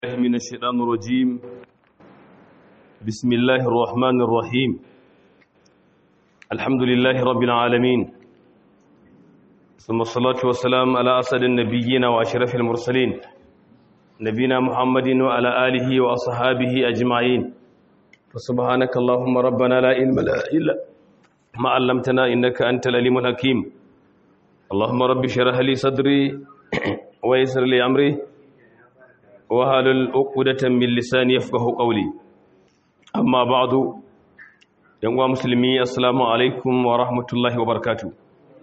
الله من الشيطان الرجيم بسم الله الرحمن الرحيم الحمد لله رب العالمين ثم الصلاة والسلام على أسد النبيين وأشرف المرسلين نبينا محمد وعلى آله وأصحابه أجمعين فسبحانك اللهم ربنا لا علم لنا إلا ما علمتنا إنك أنت العليم الحكيم اللهم رب اشرح لي صدري ويسر لي أمري wahalul uqdatan min lisani yafqahu qawli amma ba'du yan uwa musulmi assalamu alaikum wa rahmatullahi wa barakatuh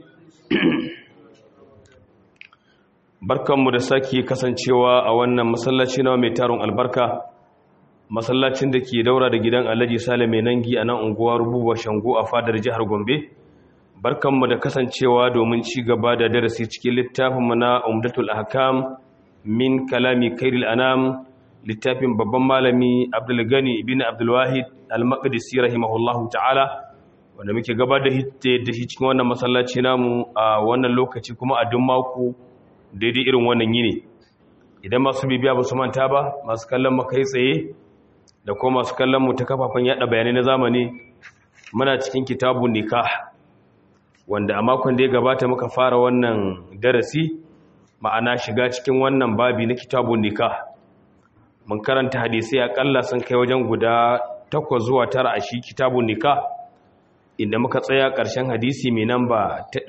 barkanmu da sake kasancewa a wannan masallaci na mai taron albarka masallacin da ke daura da gidan Alhaji Sale mai nangi a nan unguwar Buba Shango a fadar jihar Gombe barkanmu da kasancewa domin ci gaba da darasi cikin littafinmu na Umdatul Ahkam min kalami kairil anam littafin babban malami abdulgani ibn abdulwahid al-maqdisi rahimahullahu ta'ala wanda muke gaba da da shi cikin wannan masallaci namu a wannan lokaci kuma a duk mako daidai irin wannan yini idan masu bibiya ba su manta ba masu kallon mu kai tsaye da kuma masu kallon mu ta kafafen yada bayanai na zamani muna cikin kitabun nikah wanda a makon da ya gabata muka fara wannan darasi ma'ana shiga cikin wannan babi na kitabun nikah mun karanta hadisai akalla sun kai wajen guda takwas zuwa tara a shi kitabun nikah inda muka tsaya ƙarshen hadisi mai namba ta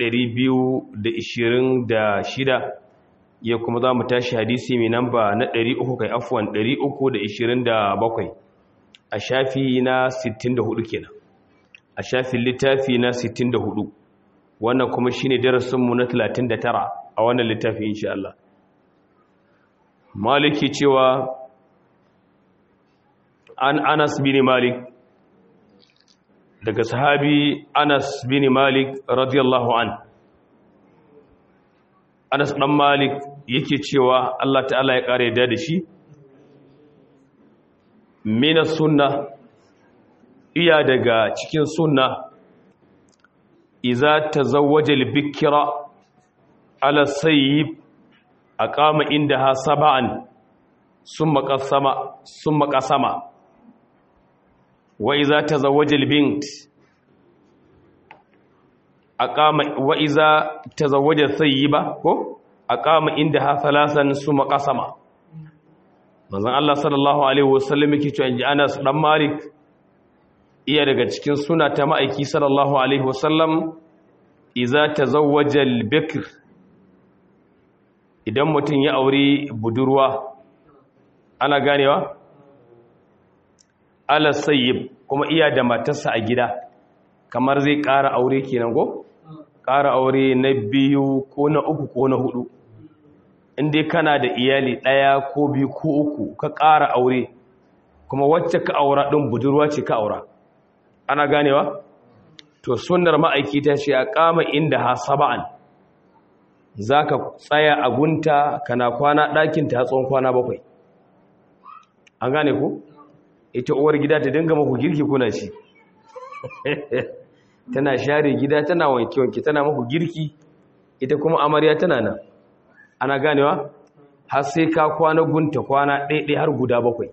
226 ya kuma za mu tashi hadisi mai namba na 300 kai afuwan 327 a shafi na 64 kenan a shafin littafi na 64 wannan kuma shine darasinmu na 39 a wannan littafi insha Allah maliki cewa an Anas bin Malik daga sahabi Anas bin Malik radiyallahu an Anas dan Malik yake cewa Allah ta'ala ya kare da shi mina sunna iya daga cikin sunna iza tazawwaja al-bikra ala sayyib aqama indaha sab'an summa qasama summa qasama wa idza tazawwaja al-bint aqama wa idza tazawwaja sayyiba ko aqama indaha thalathan summa qasama manzon Allah sallallahu alaihi wasallam yake cewa inji Anas dan Malik iya daga cikin suna ta ma'aiki sallallahu alaihi wasallam idza tazawwaja al-bikr idan mutum ya aure budurwa ana ganewa ala sayyib kuma iya da matarsa a gida kamar zai ƙara aure kenan ko ƙara aure na biyu ko na uku ko na hudu inda kana da iyali ɗaya ko biyu ko uku ka ƙara aure kuma wacce ka aura ɗin budurwa ce ka aura ana ganewa to sunnar ma'aiki ta ce a kama inda ha saba'an za ka tsaya a gunta kana kwana ɗakinta ta tsawon kwana bakwai an gane ku ita uwar gida ta dinga maku girki kuna ci tana share gida tana wanke-wanke tana maku girki ita kuma amarya tana nan ana ganewa har sai ka kwana gunta kwana ɗaiɗai har guda bakwai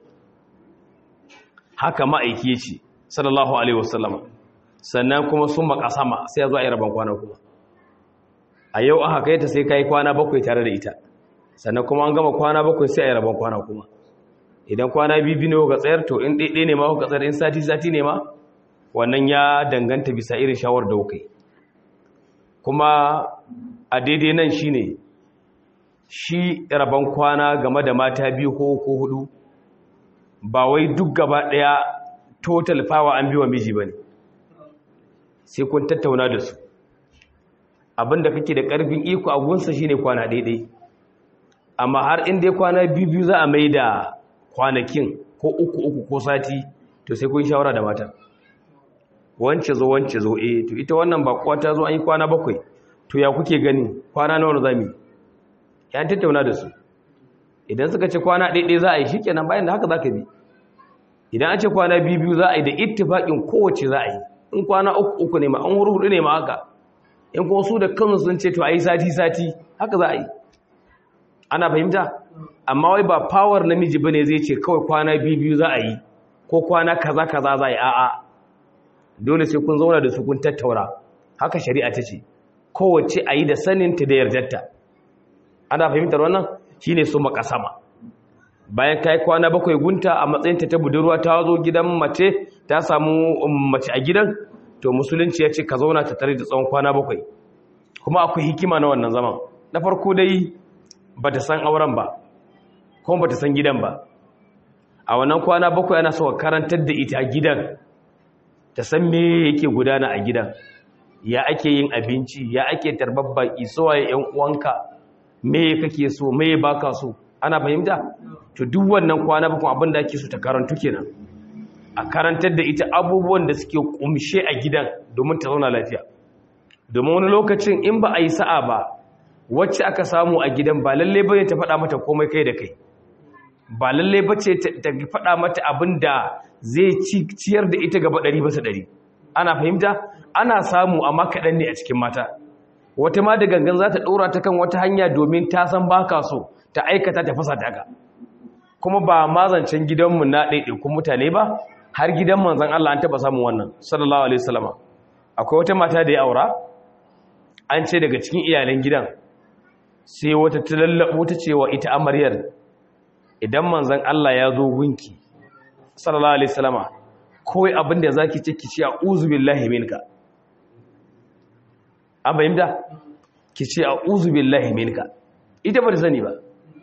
haka ma'aiki ce sallallahu alaihi wasallam sannan kuma sun makasama sai ya zo a yi rabon kwana kuma a yau aka kai ta sai kai kwana bakwai tare da ita sannan kuma an gama kwana bakwai sai a yi rabon kwana kuma idan kwana bibi ne ka tsayar to in ɗaiɗai ne ma ka tsayar in sati sati ne ma wannan ya danganta bisa irin shawar da kai kuma a daidai nan shine shi rabon kwana game da mata biyu ko ko hudu ba wai duk gaba ɗaya total fawa an biwa miji bane sai kun tattauna da su abinda kake da karfin iko a gunsa shine kwana daidai amma har in dai kwana biyu za a mai da kwanakin ko uku uku ko sati to sai kun shawara da mata wance zo wance zo eh to ita wannan ba kuwa ta zo an yi kwana bakwai to ya kuke gani kwana nawa za mu ya tattauna da su idan suka ce kwana daidai za a yi shikenan bayan da haka za ka bi idan an ce kwana biyu biyu za a yi da ittifaƙin kowace za a yi in kwana uku uku ne ma an huru hudu ne ma haka in kuma su da kansu sun ce to a yi sati sati haka za a yi ana fahimta amma wai ba power namiji bane zai ce kawai kwana biyu biyu za a yi ko kwana kaza kaza za a yi a'a dole sai kun zauna da su kun tattaura haka shari'a ta ce kowace a yi da saninta da yardarta ana fahimtar wannan shine su makasama bayan kai kwana bakwai gunta a matsayinta ta budurwa ta zo gidan mace ta samu mace a gidan to musulunci ya ce ka zauna ta tare da tsawon kwana bakwai kuma akwai hikima na wannan zaman na farko dai ba ta san auren ba kuma ba ta san gidan ba a wannan kwana bakwai ana so karantar da ita a gidan ta san me yake gudana a gidan ya ake yin abinci ya ake tarbar baki suwaye yan uwanka me kake so me baka so ana fahimta to duk wannan kwana bakwai abin da ake so ta karantu kenan a karantar da ita abubuwan da suke kumshe a gidan domin ta zauna lafiya domin wani lokacin in ba a yi sa'a ba wacce aka samu a gidan ba lalle bane ta faɗa mata komai kai da kai ba lalle bace ta faɗa mata abin da zai ciyar da ita gaba ɗari basa ɗari ana fahimta ana samu amma kaɗan ne a cikin mata wata ma da gangan za ta ɗora ta kan wata hanya domin ta san ba ka so ta aikata ta fasa ta kuma ba mazancen gidanmu na ɗaiɗaikun mutane ba har gidan manzan Allah an taɓa samun wannan sallallahu alaihi wasallama akwai wata mata da ya aura an ce daga cikin iyalan gidan sai wata ta lallaɓo ta cewa ita amaryar idan manzan Allah ya zo gunki sallallahu alaihi wasallama kawai abin da zaki ce ki ce a'udhu billahi minka an bayyana ki ce a'udhu billahi minka ita ba ta sani ba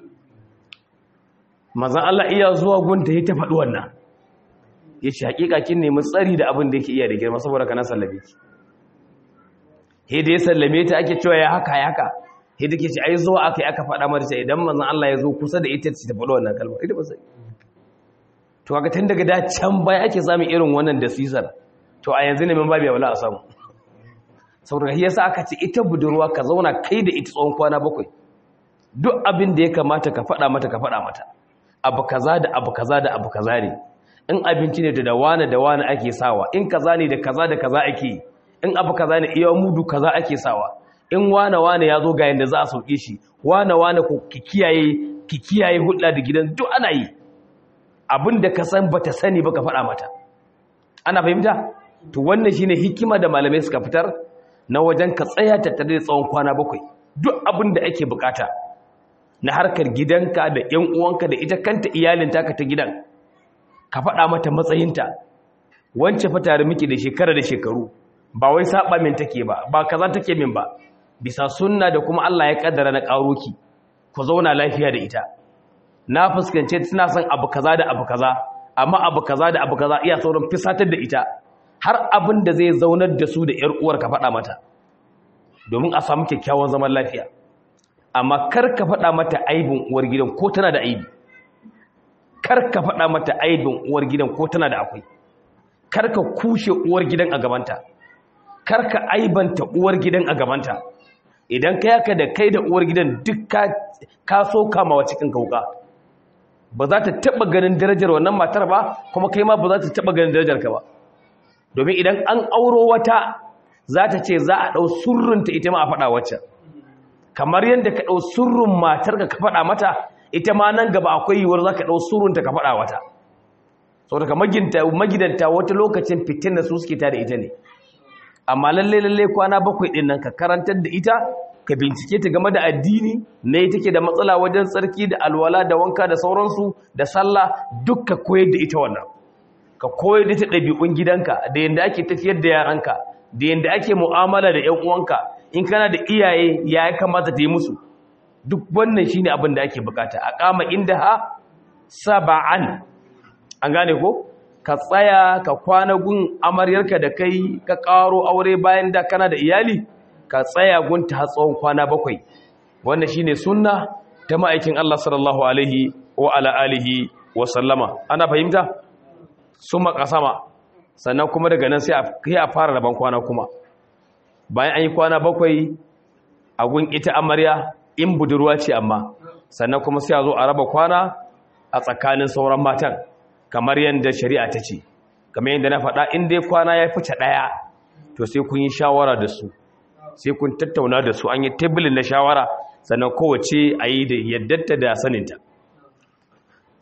manzan Allah iya zuwa gunta ya ta faɗi wannan ya ce hakika kin nemi tsari da abin da yake iya da girma saboda kana sallame ki he da ya sallame ta ake cewa ya haka ya haka he da ke ce ai zuwa aka yi aka faɗa mata ce idan manzan Allah ya zo kusa da ita ta faɗi wannan kalma ita ba sai to kaga tun daga da can baya ake samun irin wannan da sisar to a yanzu ne mun babu wala a samu saboda yasa aka ce ita budurwa ka zauna kai da ita tsawon kwana bakwai duk abin da ya kamata ka faɗa mata ka faɗa mata abu kaza da abu kaza da abu kaza ne in abinci ne da wane da wane ake sawa in kaza ne da kaza da kaza ake yi in abu kaza ne iya mudu kaza ake sawa in wane wane ya zo ga yanda za a sauke shi wane wane ko ki kiyaye ki kiyaye hulɗa da gidan duk ana yi abin da ka san bata sani ba ka faɗa mata ana fahimta to wannan shine hikima da malamai suka fitar na wajen ka tsaya tattare da tsawon kwana bakwai duk abin da ake bukata na harkar gidanka da ƴan uwanka da ita kanta iyalinta ka ta gidan ka faɗa mata matsayinta wance fa tare miki da shekara da shekaru ba wai saba min take ba ba kaza take min ba bisa sunna da kuma Allah ya kaddara na ƙaro ki ku zauna lafiya da ita na fuskance tana son abu kaza da abu kaza amma abu kaza da abu kaza iya saurin fisatar da ita har abin da zai zaunar da su da ƴar uwar ka faɗa mata domin a samu kyakkyawan zaman lafiya amma kar ka faɗa mata aibin uwar gidan ko tana da aibi kar ka faɗa mata aibin uwar gidan ko tana da akwai kar ka kushe uwar gidan a gabanta kar ka aibanta uwar gidan a gabanta idan ka yaka da kai da uwar gidan duk ka so kamawa cikin kauka ba za ta taɓa ganin darajar wannan matar ba kuma kai ma ba za ta taɓa ganin darajar ka ba domin idan an auro wata za ta ce za a ɗau surrunta ita ma a faɗa wacce kamar yadda ka ɗau surrun matar ka faɗa mata ita ma nan gaba akwai yiwuwar za ka ɗau surunta ka faɗa wata sau daga magidanta wata lokacin fitin da su suke ta da ita ne amma lalle lalle kwana bakwai ɗin nan ka karantar da ita ka bincike ta game da addini ne take da matsala wajen tsarki da alwala da wanka da sauransu da sallah duk ka koyar da ita wannan ka koyar da ita ɗabi'un gidanka da yadda ake tafiyar da yaranka da yadda ake mu'amala da 'yan uwanka in kana da iyaye ya kamata ta yi musu duk wannan shine abin da ake bukata a kama inda ha saba'an an gane ko ka tsaya ka kwana gun amaryarka da kai ka karo aure bayan da kana da iyali ka tsaya gun ta tsawon kwana bakwai wannan shine sunna ta ma'aikin Allah sallallahu alaihi wa ala alihi wa sallama ana fahimta summa qasama sannan kuma daga nan sai a fara raban kwana kuma bayan an yi kwana bakwai a gun ita amarya in budurwa ce amma sannan kuma sai a zo a raba kwana a tsakanin sauran matan kamar yadda shari'a ta ce kamar yadda na faɗa in dai kwana ya fice ɗaya to sai kun yi shawara da su sai kun tattauna da su an yi tebulin na shawara sannan kowace a yi da yaddarta da saninta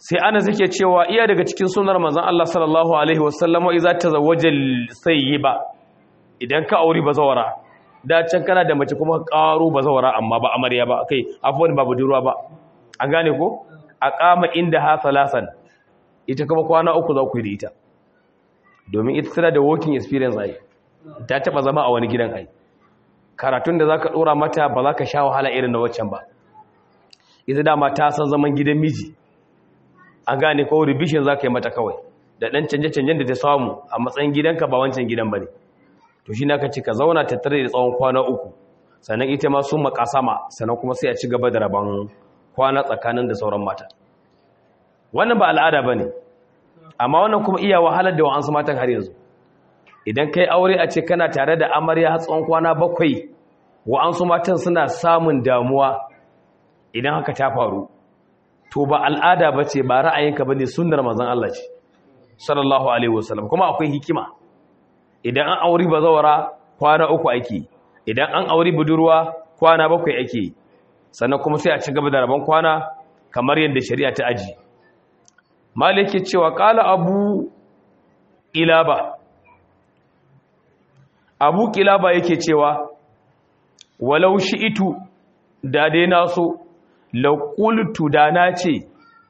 sai ana suke cewa iya daga cikin sunar manzon Allah sallallahu alaihi wasallam idza tazawwaja sayyiba idan ka auri bazawara da can kana da mace kuma karo bazawara amma ba amarya ba kai afwan ba budurwa ba an gane ko aqama inda ha salasan ita kuma kwana uku za ku yi da ita domin ita tana da working experience ai ta taba zama a wani gidan ai karatun da zaka dora mata ba za ka sha wahala irin na waccan ba ita dama ta san zaman gidan miji an gane ko revision za ka yi mata kawai da ɗan canje-canjen da ta samu a matsayin gidanka ba wancan gidan ba ne to shi ka ce ka zauna tattare da tsawon kwana uku sannan ita ma sun makasama sannan kuma sai a ci gaba da rabon kwana tsakanin da sauran mata wannan ba al'ada ba ne amma wannan kuma iya wahalar da wa'ansu matan har yanzu idan kai aure a ce kana tare da amarya tsawon kwana bakwai wa'ansu matan suna samun damuwa idan haka ta faru to ba al'ada ba ce ba ra'ayinka ba ne sunnar manzon Allah ce sallallahu alaihi wasallam kuma akwai hikima idan an auri bazawara kwana uku ake idan an auri budurwa kwana bakwai ake sannan kuma sai a ci gaba da rabon kwana kamar yadda shari'a ta aji maliki cewa kala abu ilaba abu kilaba yake cewa walau shi'itu da dai na so laƙultu da na ce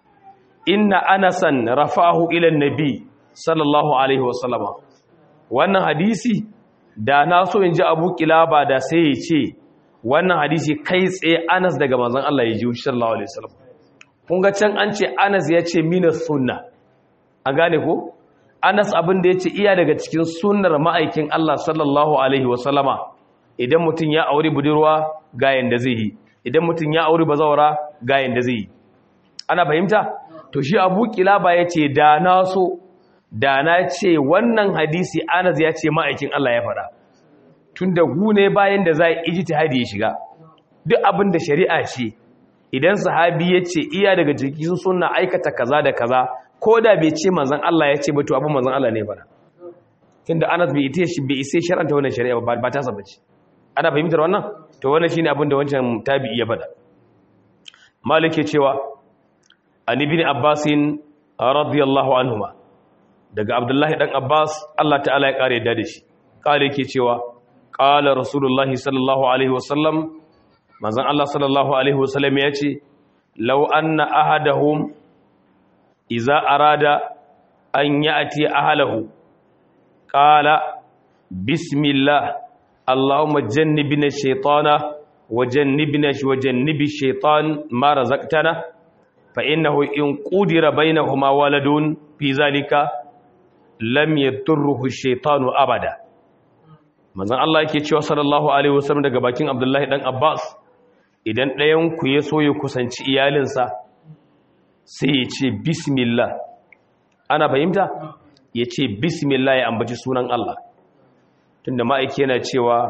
inna anasan rafa'ahu ilan nabi sallallahu alaihi wasallama wannan hadisi da na so in ji abu kilaba da sai ya ce wannan hadisi kai tsaye anas daga manzon Allah ya ji sallallahu alaihi wasallam kun ga can an ce anas ya ce minas sunna a gane ko anas abin da ya ce iya daga cikin sunnar ma'aikin Allah sallallahu alaihi wasallama idan mutum ya auri budurwa ga yanda zai yi idan mutum ya auri bazawara ga yanda zai yi ana fahimta to shi abu kilaba ya ce da na so da na ce wannan hadisi anas ya ce ma'aikin Allah ya faɗa tun da gune bayan da za a ijtihadi ya shiga duk abin da shari'a ce idan sahabi ya ce iya daga cikin sunna aikata kaza da kaza ko da bai ce manzon Allah ya ce ba to abin manzon Allah ne faɗa tunda anas bai ita shi bai isa shar'anta wannan shari'a ba ba ta saba ce ana fahimtar wannan to wannan shine abin da wancan tabi'i ya faɗa malik ya cewa an ibn abbas radiyallahu anhuma daga abdullahi dan abbas Allah ta'ala ya kare da shi kare yake cewa qala rasulullahi sallallahu alaihi wasallam manzon Allah sallallahu alaihi wasallam ya ce law anna ahadahum idza arada an ya'ti ahlahu qala bismillah allahumma jannibna shaytana wa jannibna wa jannibi shaytan ma razaqtana fa innahu in qudira bainahuma waladun fi zalika lam yadurruhu shaytanu abada manzon Allah yake cewa sallallahu alaihi wasallam daga bakin Abdullahi dan Abbas idan ɗayan ku ya so ya kusanci iyalinsa sai ya ce bismillah ana fahimta ya ce bismillah ya ambaci sunan Allah tunda ma'aiki yana cewa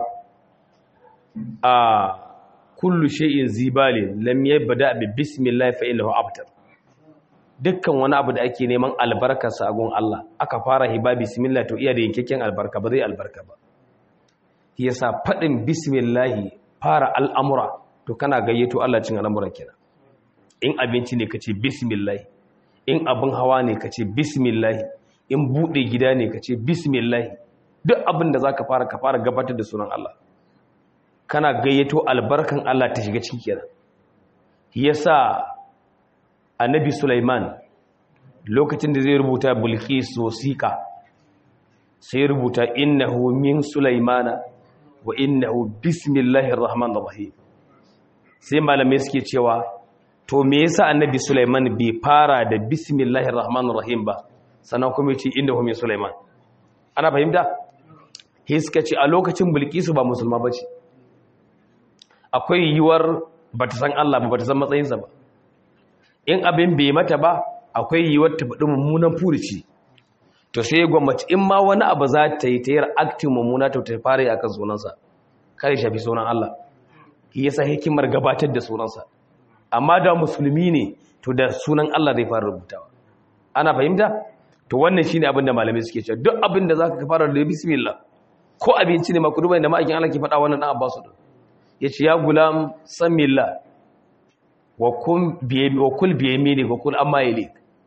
a kullu shay'in zibalin lam yabda bi bismillah fa innahu abtar dukkan wani abu da ake neman albarkarsa a gun Allah aka fara hiba bismillah to iya da yankakken albarka ba zai albarka ba yasa fadin bismillah fara al'amura to kana gayyato Allah cin al'amuran kenan in abinci ne kace bismillah in abin hawa ne kace bismillah in bude gida ne kace bismillah duk abin da zaka fara ka fara gabatar da sunan Allah kana gayyato albarkan Allah ta shiga cikin kenan yasa annabi Sulaiman lokacin da zai rubuta Bilqis wasiqa sai rubuta innahu min Sulaimana wa innahu bismillahir rahmanir rahim sai malamai suke cewa to me yasa annabi Sulaiman bai fara da bismillahir rahmanir rahim ba sannan kuma yace innahu min Sulaiman ana fahimta hiska ce a lokacin Bilqis ba musulma bace akwai yiwuwar ba ta san Allah ba ba ta san matsayinsa ba in abin bai mata ba akwai yiwuwar ta faɗi mummunan furici to sai gwamnati in ma wani abu za ta yi ta yi aktin mummuna ta ta fara yi a kan sunansa kare shafi sunan Allah shi yasa hikimar gabatar da sunansa amma da musulmi ne to da sunan Allah zai fara rubutawa ana fahimta to wannan shine abin da malamai suke cewa duk abin da zaka fara da bismillah ko abinci ne ma ku duba da ma'aikin Allah ke faɗa wannan dan Abbasu din ya ce ya gulam samilla wa kul biyami ne wa kul amma yale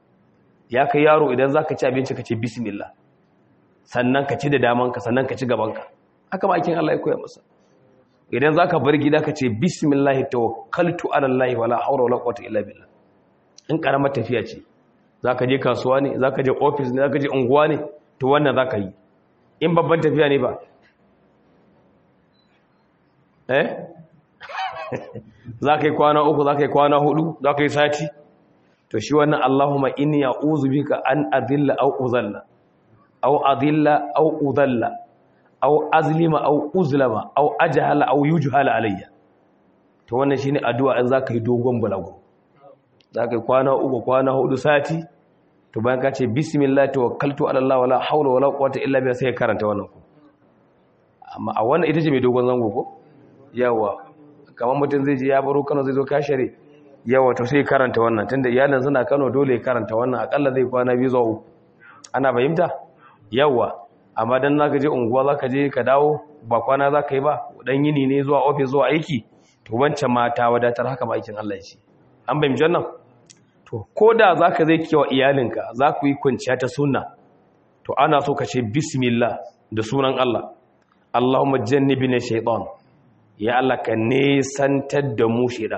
ya kai yaro idan za ka ci abinci ka ce bismillah sannan ka ci da damanka sannan ka ci gabanka haka ma aikin Allah ya koya masa idan za ka bar gida ka ce bismillah tawakkaltu ala Allah wala hawla wala quwwata illa billah in karamar tafiya ce za ka je kasuwa ne za ka je ofis ne za ka je unguwa ne to wannan za ka yi in babban tafiya ne ba eh za ka yi kwana uku za ka yi kwana hudu za ka yi sati to shi wannan Allahumma inni a'udhu bika an adilla aw uzalla aw adilla aw udalla aw azlima aw uzlama aw ajhala aw yujhala alayya to wannan shine addu'a in zaka yi dogon balago zaka yi kwana uku kwana hudu sati to bayan ka ce bismillah tawakkaltu ala Allah wala hawla wala quwwata illa billah sai ka karanta wannan ku amma a wannan ita ce mai dogon zango ko yawa kamar mutum zai je ya baro Kano zai zo kashare yawa to sai karanta wannan tunda iyalin suna Kano dole karanta wannan akalla zai kwana biyu zuwa uku ana fahimta yawa amma dan zaka je unguwa zaka je ka dawo ba kwana zaka yi ba dan yini ne zuwa office zuwa aiki to wancan mata wadatar haka ba aikin Allah ce an bayyana wannan to koda zaka zai kiwa iyalinka za ku yi kwanciya ta sunna to ana so ka ce bismillah da sunan Allah Allahumma jannibna shaytan ya Allah ka nesantar da mu shaytan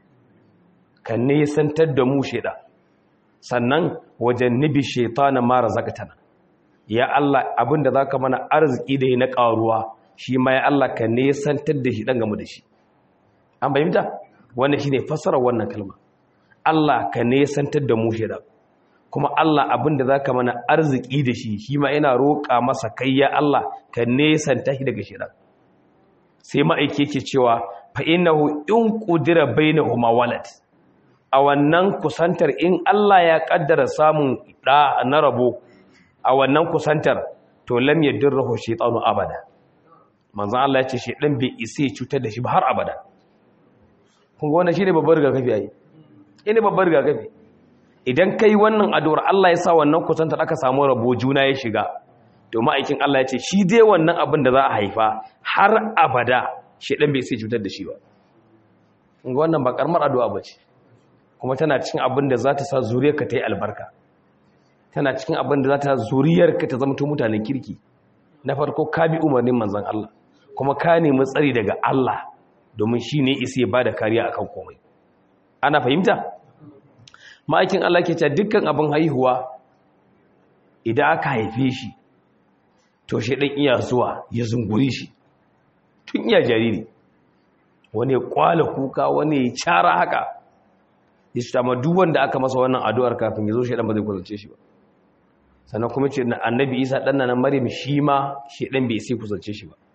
ka nesantar da mu shaytan sannan wajen nibi shaytana mara zakatana ya Allah abinda zaka mana arziki da na karuwa shi ma ya Allah ka nesantar da shi dan gamu da shi an bayyanta wannan shine fassarar wannan kalma Allah ka nesantar da mu shaytan kuma Allah abinda zaka mana arziki da shi shi ma ina roƙa masa kai ya Allah ka nesanta shi daga shaytan sai ma'aike yake cewa fa innahu in qudira bainahuma walad a wannan kusantar in Allah ya kaddara samun da na rabo a wannan kusantar to lam yadirruhu shaytanu abada manzon Allah ya ce shaydan bai isa ya cutar da shi ba har abada kun ga wannan shine babbar rigakafi ai ine babbar rigakafi idan kai wannan addu'ar Allah ya sa wannan kusantar aka samu rabo juna ya shiga to ma'aikin Allah ya ce shi dai wannan abin da za a haifa har abada shaydan bai isa ya cutar da shi ba kun ga wannan ba karamar addu'a bace kuma tana cikin abin da za ta sa zuriyarka ta yi albarka tana cikin abin da za ta zuriyarka ta zamto mutanen kirki na farko ka bi umarnin manzan Allah kuma ka nemi tsari daga Allah domin shi ne isi ya ba da kariya a kan komai ana fahimta ma'aikin Allah ke ce dukkan abin haihuwa idan aka haife shi to shi ɗan iya zuwa ya zunguri shi tun iya jariri wani ya kwala kuka wani ya cara haka ya ce amma duk wanda aka masa wannan addu'ar kafin ya zo shi dan ba zai kusance shi ba sannan kuma ce annabi isa dan nan maryam shi ma shi dan bai sai kusance shi ba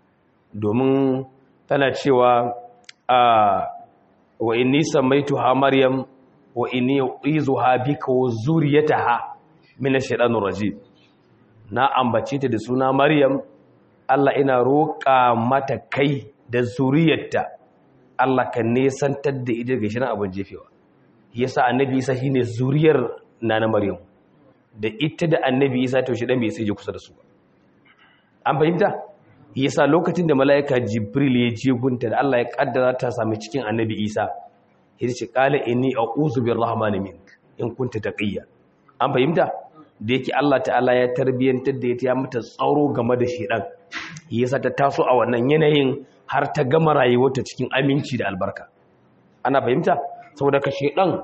domin tana cewa a wa inni samaituha maryam wa inni uizuha bika wa zuriyataha min ash-shaytanir rajim na ambace ta da suna maryam Allah ina roƙa mata kai da zuriyarta Allah ka nesantar da ita daga shirin abin jefewa yasa annabi isa shine zuriyar nana maryam da ita da annabi isa to shi dan bai sai je kusa da su an fahimta yasa lokacin da malaika jibril ya je gunta da Allah ya kaddara ta sami cikin annabi isa yace ce qala inni a'udhu birrahmani mink in kunta taqiyya an fahimta da yake Allah ta'ala ya tarbiyantar da ita ya mata tsaro game da shedan yasa ta taso a wannan yanayin har ta gama rayuwarta cikin aminci da albarka ana fahimta saboda ka shedan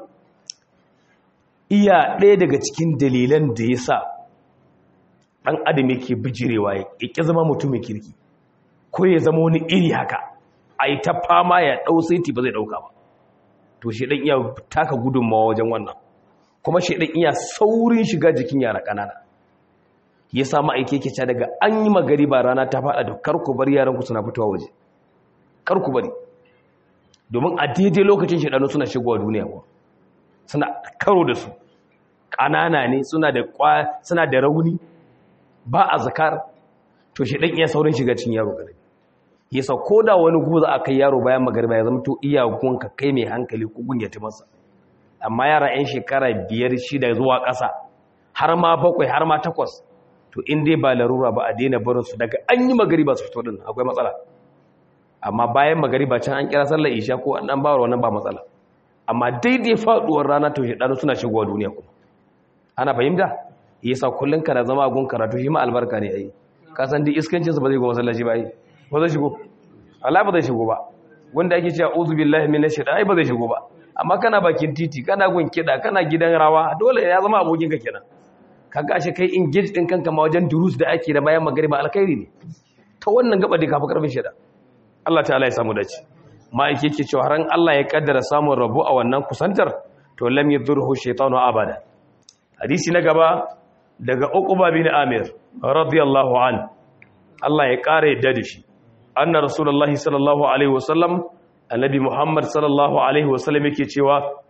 iya ɗaya daga cikin dalilan da ya sa ɗan adam yake bijirewa ya ƙi zama mutumin kirki ko ya zama wani iri haka a yi ta fama ya ɗau saiti ba zai ɗauka ba to shedan iya taka gudunmawa wajen wannan kuma shedan iya saurin shiga jikin yara ƙanana ya sa ma'aike yake ca daga an yi magari ba rana ta faɗa da karku bari yaranku suna fitowa waje karku bari domin a daidai lokacin shaɗanu suna shigowa duniya kuwa suna karo da su ƙanana ne suna da kwa suna da rauni ba a zakar to shaɗan iya saurin shiga cin yaro gare yasa ko da wani guza a kai yaro bayan magariba ya zama to iya gunka kai mai hankali ko gunyata masa amma yara 'yan shekara biyar shida zuwa ƙasa har ma bakwai har ma takwas to in dai ba larura ba a daina barinsu daga an yi magariba su fito din akwai matsala amma bayan magariba can an kira sallar isha ko an dan bawar wannan ba matsala amma daidai faduwar rana to shedanu suna shigowa duniya kuma ana fahimta yasa kullun kana zama a gun karatu shi ma albarka ne ai ka san duk iskancin sa ba zai go masallaci ba ai ba zai shigo Allah ba zai shigo ba wanda ake cewa uzu billahi minash shaitani ba zai shigo ba amma kana bakin titi kana gun kida kana gidan rawa dole ya zama abokin ka kenan kaga ashe kai engage din kanka ma wajen durus da ake da bayan magriba alkhairi ne ta wannan gaba da kafa karfin shida Allah ta'ala ya samu dace ma'aiki yake cewa ran Allah ya kaddara samun rabu a wannan kusantar to lam yadurhu shaytanu abada hadisi na gaba daga Uqba bin Amir radiyallahu an Allah ya kare yadda da shi anna rasulullahi sallallahu alaihi wasallam annabi Muhammad sallallahu alaihi wasallam yake cewa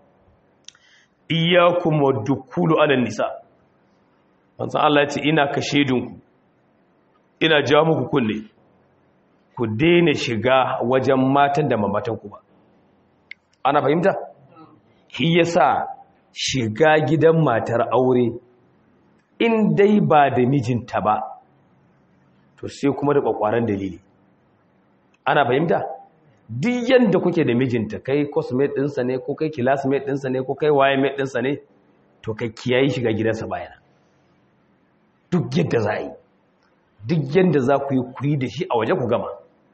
iyyakum wadukulu ala nisa manzo Allah ya ce ina kashe dinku ina ja muku kunne ku daina shiga wajen matan da mamatanku ba ana fahimta shi yasa shiga gidan matar aure in dai ba da mijinta ba to sai kuma da kwakwaran dalili ana fahimta duk yanda kuke da mijinta kai cosmate ɗinsa ne ko kai classmate ɗinsa ne ko kai waye mate ɗinsa ne to kai kiyayi shiga gidansa bayana duk yadda za a yi duk yadda za ku yi kuri da shi a waje ku gama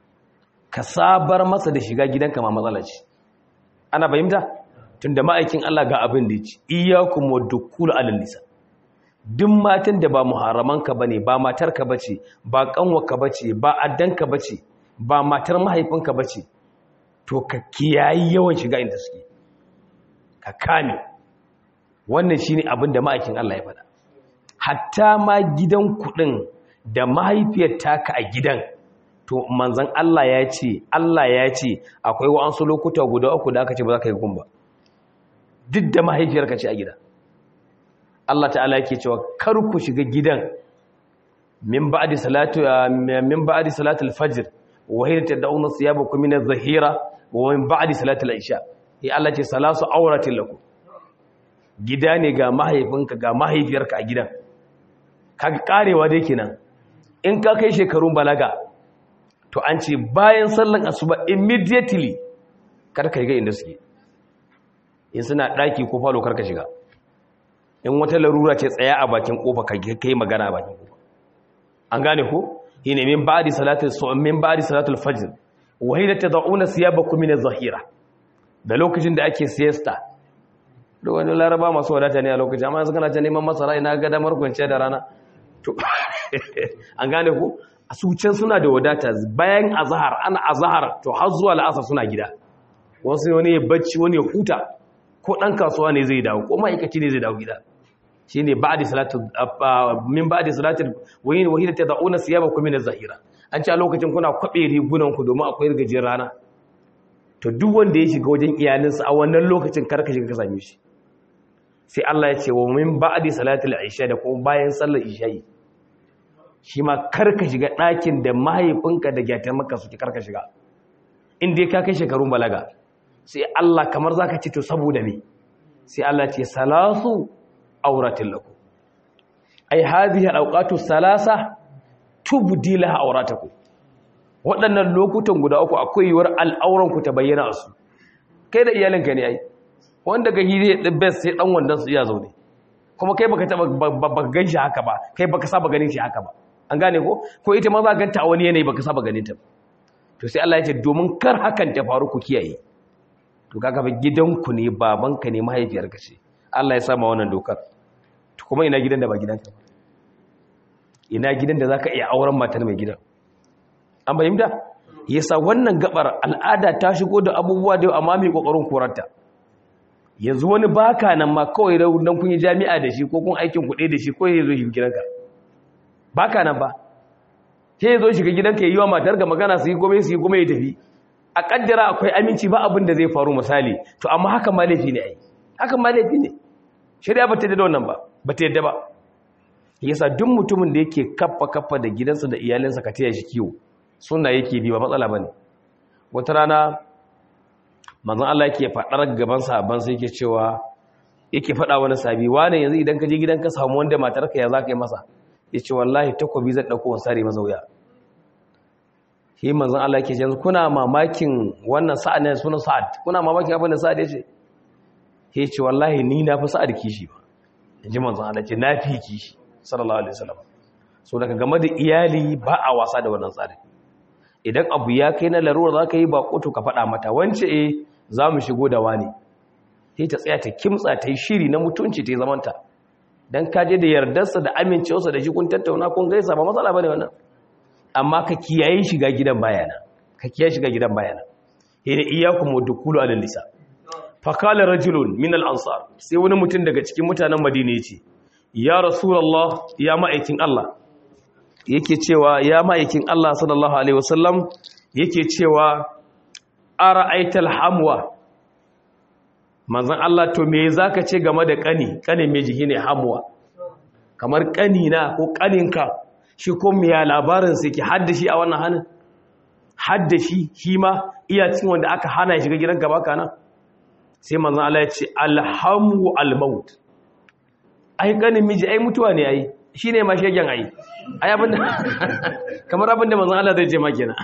ka sabar masa da shiga gidanka ma matsala ce ana fahimta tunda ma'aikin Allah ga abin da ya ci iyyakum wadukul alal nisa duk matan da ba muharramanka bane ba matarka bace ba kanwarka bace ba addanka bace ba matar mahaifinka bace to ka kiyayi yawan shiga inda suke ka kame wannan shine abin da ma'aikin Allah ya faɗa hatta ma gidan kuɗin da mahaifiyar taka a gidan to manzan Allah ya ce Allah ya ce akwai wa'ansu lokuta guda uku da aka ce ba za ka yi gumba duk da mahaifiyar ka ce a gida Allah ta'ala yake cewa kar ku shiga gidan min ba'di salatu min ba'di salatul fajr wa hiya tad'una siyabakum min adh-dhahira wa min ba'di salatul isha ya Allah ce salasu auratin lakum gida ne ga mahaifinka ga mahaifiyarka a gidan kaga karewa dai kenan in ka kai shekarun balaga to an ce bayan sallan asuba immediately karka shiga inda suke in suna daki ko falo karka shiga in wata larura ce tsaya a bakin kofa ka kai magana a bakin kofa an gane ko shine min ba'di salatul su'um min ba'di salatul fajr wa hina tad'una siyabakum min adh-dhahira da lokacin da ake siesta da wani laraba masu wadata ne a lokacin amma yanzu kana ta neman masara ina ga damar kwanciya da rana to an gane ku a sucen suna da wadata bayan azhar ana azhar to har zuwa la'asar suna gida wasu wani ya bacci wani ya huta ko dan kasuwa ne zai dawo ko ma'aikaci ne zai dawo gida shine ba'di salatu min ba'di salati wayin wahida tad'una siyabakum min az-zahira an ce a lokacin kuna kwabe rigunan ku domin akwai rigajin rana to duk wanda ya shiga wajen iyalinsa a wannan lokacin karka shiga ka same shi sai Allah ya ce wa min ba'di salatil isha da kuma bayan sallar isha'i shi ma karka shiga ɗakin da mahaifinka da gyatan maka suke karka shiga inda ya kai shekarun balaga sai Allah kamar za ka ce to saboda me sai Allah ce salasu auratin laku ai hadhihi alawqatu salasa tubdi laha auratakum waɗannan lokutan guda uku akwai yiwuwar al'auran ku ta bayyana su kai da iyalinka ne ai wanda ga hire da best sai dan wandan su iya zaune kuma kai baka taba baka ganshi haka ba kai baka saba ganin shi haka ba an gane ko ko ita ma za ganta a wani yanayi baka saba ganin ta to sai Allah ya ce domin kar hakan ta faru ku kiyaye to kaga ba gidanku ne babanka ne mahaifiyarka ce Allah ya sa ma wannan dokar to kuma ina gidan da ba gidanka ba ina gidan da zaka iya auren matar mai gidan an fahimta yasa wannan gabar al'ada ta shigo da abubuwa da amma mai kokarin korarta yanzu wani baka nan ma kawai dan kun yi jami'a da shi ko kun aikin kuɗi da shi ko ya zo shi gidanka baka nan ba sai ya zo shiga gidanka ya yi wa matar ga magana su yi gome su yi gome ya tafi a kaddara akwai aminci ba abin da zai faru misali to amma haka ma laifi ne ai haka ma laifi ne shari'a ba ta yadda da wannan ba ba ta yadda ba yasa duk mutumin da yake kaffa kaffa da gidansa da iyalinsa ka taya shi kiwo suna yake bi ba matsala bane wata rana manzon Allah yake faɗar gaban sahabban sai yake cewa yake faɗa wani sabi wani yanzu idan ka je gidanka samu wanda matarka ya zaka yi masa yace wallahi takobi zan dauko wa sare masa wuya shi manzon Allah yake yanzu kuna mamakin wannan sa'ad ne sunan sa'ad kuna mamakin abin da sa'ad yace yace wallahi ni na fi sa'ad kishi ba ji manzon Allah ce na fi ki sallallahu alaihi wasallam so daga game da iyali ba a wasa da wannan tsari idan abu ya kai na larura za ka yi bako to ka faɗa mata wance eh za mu shigo da wani sai ta tsaya ta kimtsa ta yi shiri na mutunci ta yi zamanta don kaje da yardarsa da amincewarsa da shi kun tattauna kun gaisa ba matsala ba ne wannan amma ka kiyaye shiga gidan bayana ka kiyaye shiga gidan bayana yana iyakum wadukulu alal lisa fa qala rajulun min al ansar sai wani mutum daga cikin mutanen madina yace ya rasulullah ya ma'aikin Allah yake cewa ya ma'aikin Allah sallallahu alaihi wasallam yake cewa ara'aital hamwa manzon Allah to me zaka ce game da kani kani me jiki ne hamwa kamar kani na ko kaninka shi ko me ya labarin sai ki haddashi a wannan hanin haddashi shi ma iya cin wanda aka hana shiga gidan gaba kana sai manzon Allah ya ce alhamu almaut ai kanin miji ai mutuwa ne ai shine ma shegen ai ai abinda kamar abinda manzon Allah zai ce ma kenan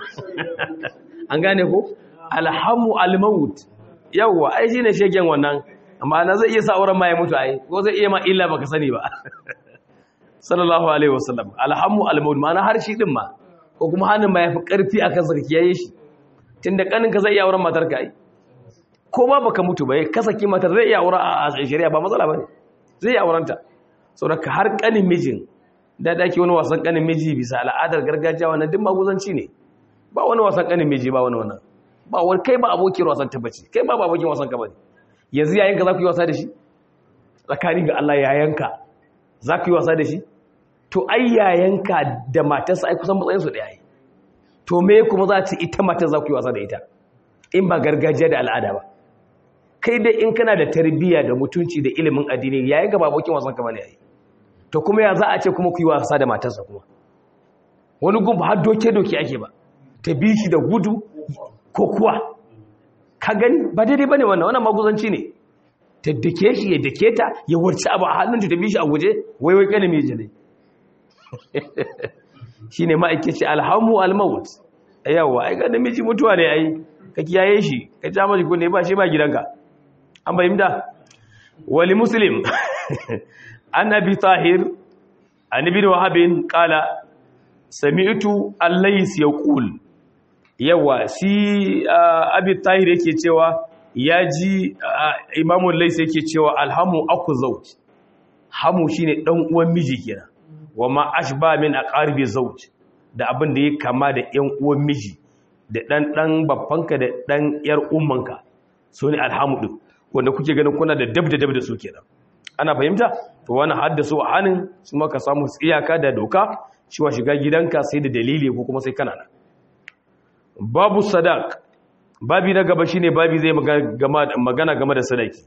an gane ko alhamu almaut yawwa ai shine shegen wannan amma na zai iya sa auren ma ya mutu ai ko zai iya ma illa baka sani ba sallallahu alaihi wasallam alhamu almaut ma'ana har shi din ma ko kuma hannun ma yafi karfi akan sarki yayi shi tunda kanin ka zai iya auren matar ka ai ko ma baka mutu ba ka saki matar zai iya auren a shari'a ba matsala bane zai iya aurenta saboda har kanin mijin da dake wani wasan kanin miji bisa al'adar gargajiya wannan duk maguzanci ne ba wani wasan kanin miji ba wani wannan ba wani kai ba abokin wasan tabbaci kai ba abokin wasan ka bane yanzu yayanka za ku yi wasa da shi tsakanin ga Allah yayanka za ku yi wasa da shi to ai yayanka da matarsa ai kusan matsayin su da yayi to me kuma za ta ita matar za ku yi wasa da ita in ba gargajiya da al'ada ba kai dai in kana da tarbiyya da mutunci da ilimin addini yayin ga ba abokin wasan ka bane yayi to kuma ya za a ce kuma ku yi wasa da matarsa kuma wani gun har doke doke ake ba ta bi shi da gudu ko kuwa ka gani ba daidai bane wannan wannan maguzanci ne ta dake shi ya dake ta ya warci abu a hannunta ta bi shi a guje wai wai kana miji ne shine ma'aikaci alhamu almaut yawa ai ga namiji mutuwa ne ai ka kiyaye shi ka ja mashi kunne ba shi ba gidanka an bayyana wali muslim an abi tahir an ibn wahab qala sami'tu al-lays yaqul yawa shi abi tahir yake cewa ya ji imamun laisa yake cewa alhamu aku zauj hamu shine dan uwan miji kenan wa ma ashba min aqarbi zauj da abin da ya kama da yan uwan miji da dan dan babbanka da dan yar ummanka so ne alhamu din wanda kuke ganin kuna da dab da dab da su kenan ana fahimta to wannan haddasu a hanin su maka samu tsiyaka da doka cewa shiga gidanka sai da dalili ko kuma sai kana nan babu sadaq babi na gaba shine babi zai magana game da sadaki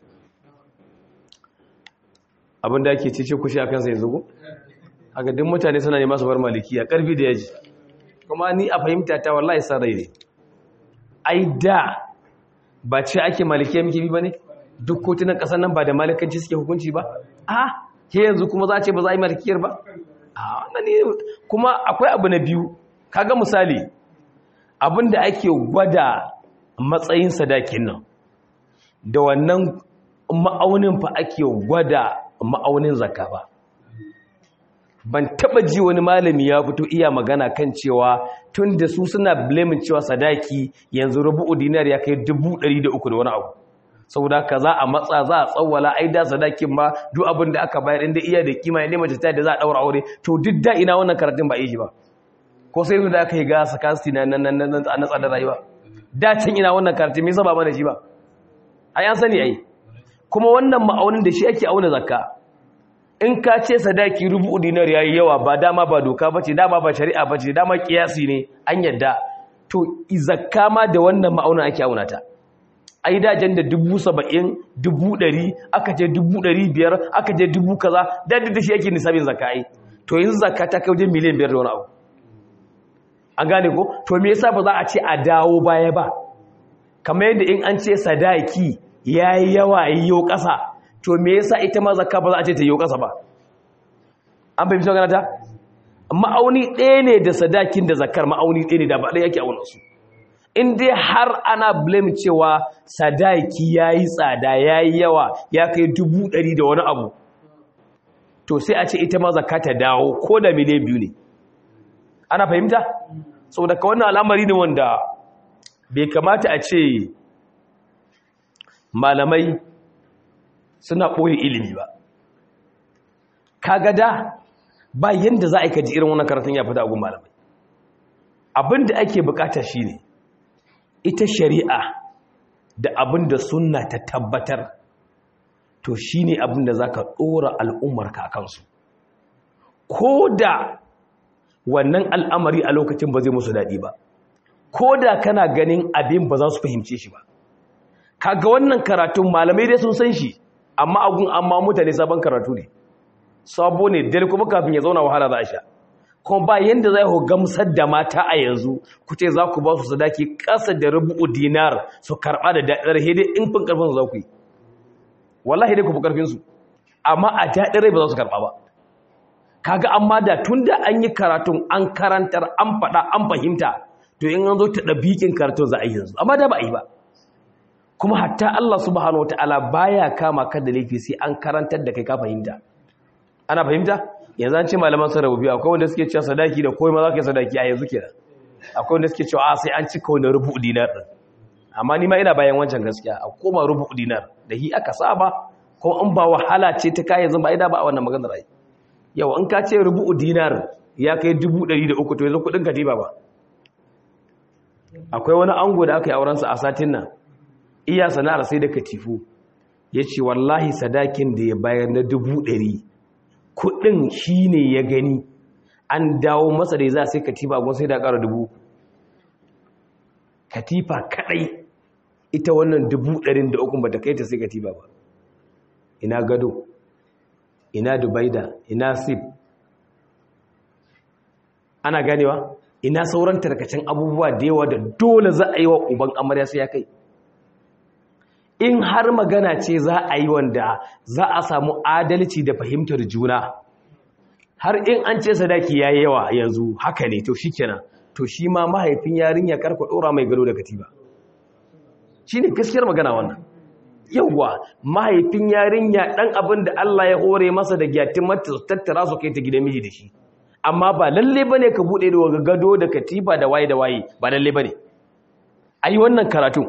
abinda ake cece kushi akan sai yanzu haka duk mutane suna ne masu bar malikiya karfi da yaji kuma ni a fahimta ta wallahi san rai ne ai da ba ce ake malikiya miki bi bane duk kotunan kasar nan ba da malikanci suke hukunci ba a ke yanzu kuma za a ce ba za a yi malikiyar ba a kuma akwai abu na biyu kaga misali abinda ake gwada matsayin sadakin nan da wannan ma'aunin fa ake gwada ma'aunin zakka ba ban taba ji wani malami ya fito iya magana kan cewa tun da su suna blamin cewa sadaki yanzu rubu'u dinar ya kai 300 da wani abu saboda ka za a matsa za a tsawwala ai da sadakin ma duk abin da aka bayar inda iya da kima ne mace ta da za a daura aure to duk da ina wannan karatun ba yi shi ba ko sai da aka yi ga sakasti na nan nan nan a natsa da rayuwa dacin ina wannan karti me yasa ba mana shi ba ai an sani ai kuma wannan ma'aunin da shi ake auna zakka in ka ce sadaki rubu dinar yayi yawa ba dama ba doka bace dama ba shari'a bace dama kiyasi ne an yadda to zakka ma da wannan ma'aunin ake auna ta ai dajen da dubu saba'in dubu ɗari aka je dubu ɗari biyar aka je dubu kaza da da shi ake nisabin zakka ai to yanzu zakka ta kai wajen miliyan biyar da wani abu an gane ko to me yasa ba za a ce a dawo baya ba kamar yadda in an ce sadaki yayi yawa yiwo ƙasa to me yasa ita ma zakka ba za a ce ta yiwo ƙasa ba an bai fito ta ma'auni ɗaya ne da sadakin da zakkar ma'auni ɗaya ne da ba ɗaya yake auna su in dai har ana blame cewa sadaki yayi tsada yayi yawa ya kai dubu ɗari da wani abu to sai a ce ita ma zakka ta dawo ko da miliyan biyu ne ana fahimta saboda ka wannan al'amari ne wanda bai kamata a ce malamai suna ɓoye ilimi ba kaga da ba yanda za a yi kaji irin wannan karatun ya fita a gun malamai abinda ake bukata shine ita shari'a da abinda sunna ta tabbatar to shine abinda zaka dora al'ummar ka kansu ko da wannan al'amari a lokacin ba zai musu daɗi ba ko da kana ganin abin ba za su fahimce shi ba kaga wannan karatun malamai dai sun san shi amma agun amma mutane sabon karatu ne sabo ne dare kuma kafin ya zauna wahala za a sha kuma ba yanda za ku gamsar da mata a yanzu ku ce za ku ba su sadaki ƙasa da rubu'u dinar su karɓa da daɗar hidai in fin ƙarfin su za ku yi wallahi dai ku fi ƙarfin su amma a daɗin rai ba za su karɓa ba kaga amma da tun da an yi karatun an karantar an faɗa an fahimta to in an zo ta ɗabiƙin karatun za a yi yanzu amma da ba a yi ba kuma hatta Allah subhanahu wataala baya kama ka da laifi sai an karantar da kai ka fahimta ana fahimta yanzu an ce malaman sun rabu biyu akwai wanda suke cewa sadaki da komai ma za ka yi sadaki a yanzu kenan akwai wanda suke cewa a sai an cika wani rubu dinar din amma ni ma ina bayan wancan gaskiya a koma rubu dinar da hi aka saba ko in ba wahala ce ta kai yanzu ba ida ba a wannan maganar ai yau in ka ce rubu dinar ya kai dubu ɗari da uku to yanzu kuɗin katiba ba akwai wani ango da aka yi aurensa a satin nan iya sana'ar sai da katifu ya ce wallahi sadakin da ya bayar na dubu ɗari kudin shi ne ya gani an dawo masa da za sai katifa gun sai da ƙara dubu katifa kadai ita wannan dubu ɗarin da ukun ba ta kai ta sai katifa ba ina gado ina dubaida ina sif ana ganewa ina sauran tarkacin abubuwa da yawa da dole za a yi wa uban amarya sai ya kai in har magana ce za a yi wanda za a samu adalci da fahimtar juna har in an ce sadaki ya yi yawa yanzu haka ne to shi kenan to shi ma mahaifin yarinya karfa ɗora mai gado da katiba shi ne gaskiyar magana wannan yauwa mahaifin yarinya ɗan abin da Allah ya hore masa da gyatin mata su tattara su kai ta gidan miji da shi amma ba lalle ba ne ka buɗe da gado da katiba da waye da waye ba lalle ba ne a yi wannan karatun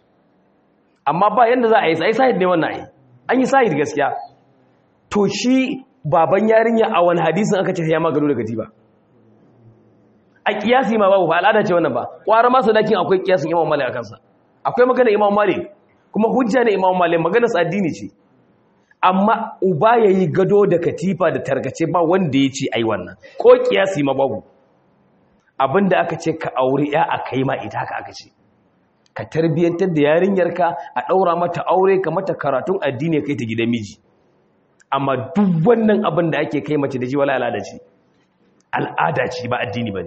amma ba yanda za a yi sai sahid ne wannan ai an yi sahid gaskiya to shi baban yarinya a wani hadisin aka ce ya magano da katiba a kiyasi ma babu ba al'ada ce wannan ba kwara ma sadakin akwai kiyasin imam malik akan sa akwai magana imam malik kuma hujja ne imam malik magana sa addini ce amma uba yayi gado da katifa da tarkace ba wanda ya ce ai wannan ko kiyasi ma babu abinda aka ce ka aure ya akai ma ita haka aka ce ka tarbiyyantar da yarinyarka a ɗaura mata aure ka mata karatun addini kai ta gidan miji amma duk wannan abin da ake kai mace da shi wala al'ada ce al'ada ce ba addini ba ne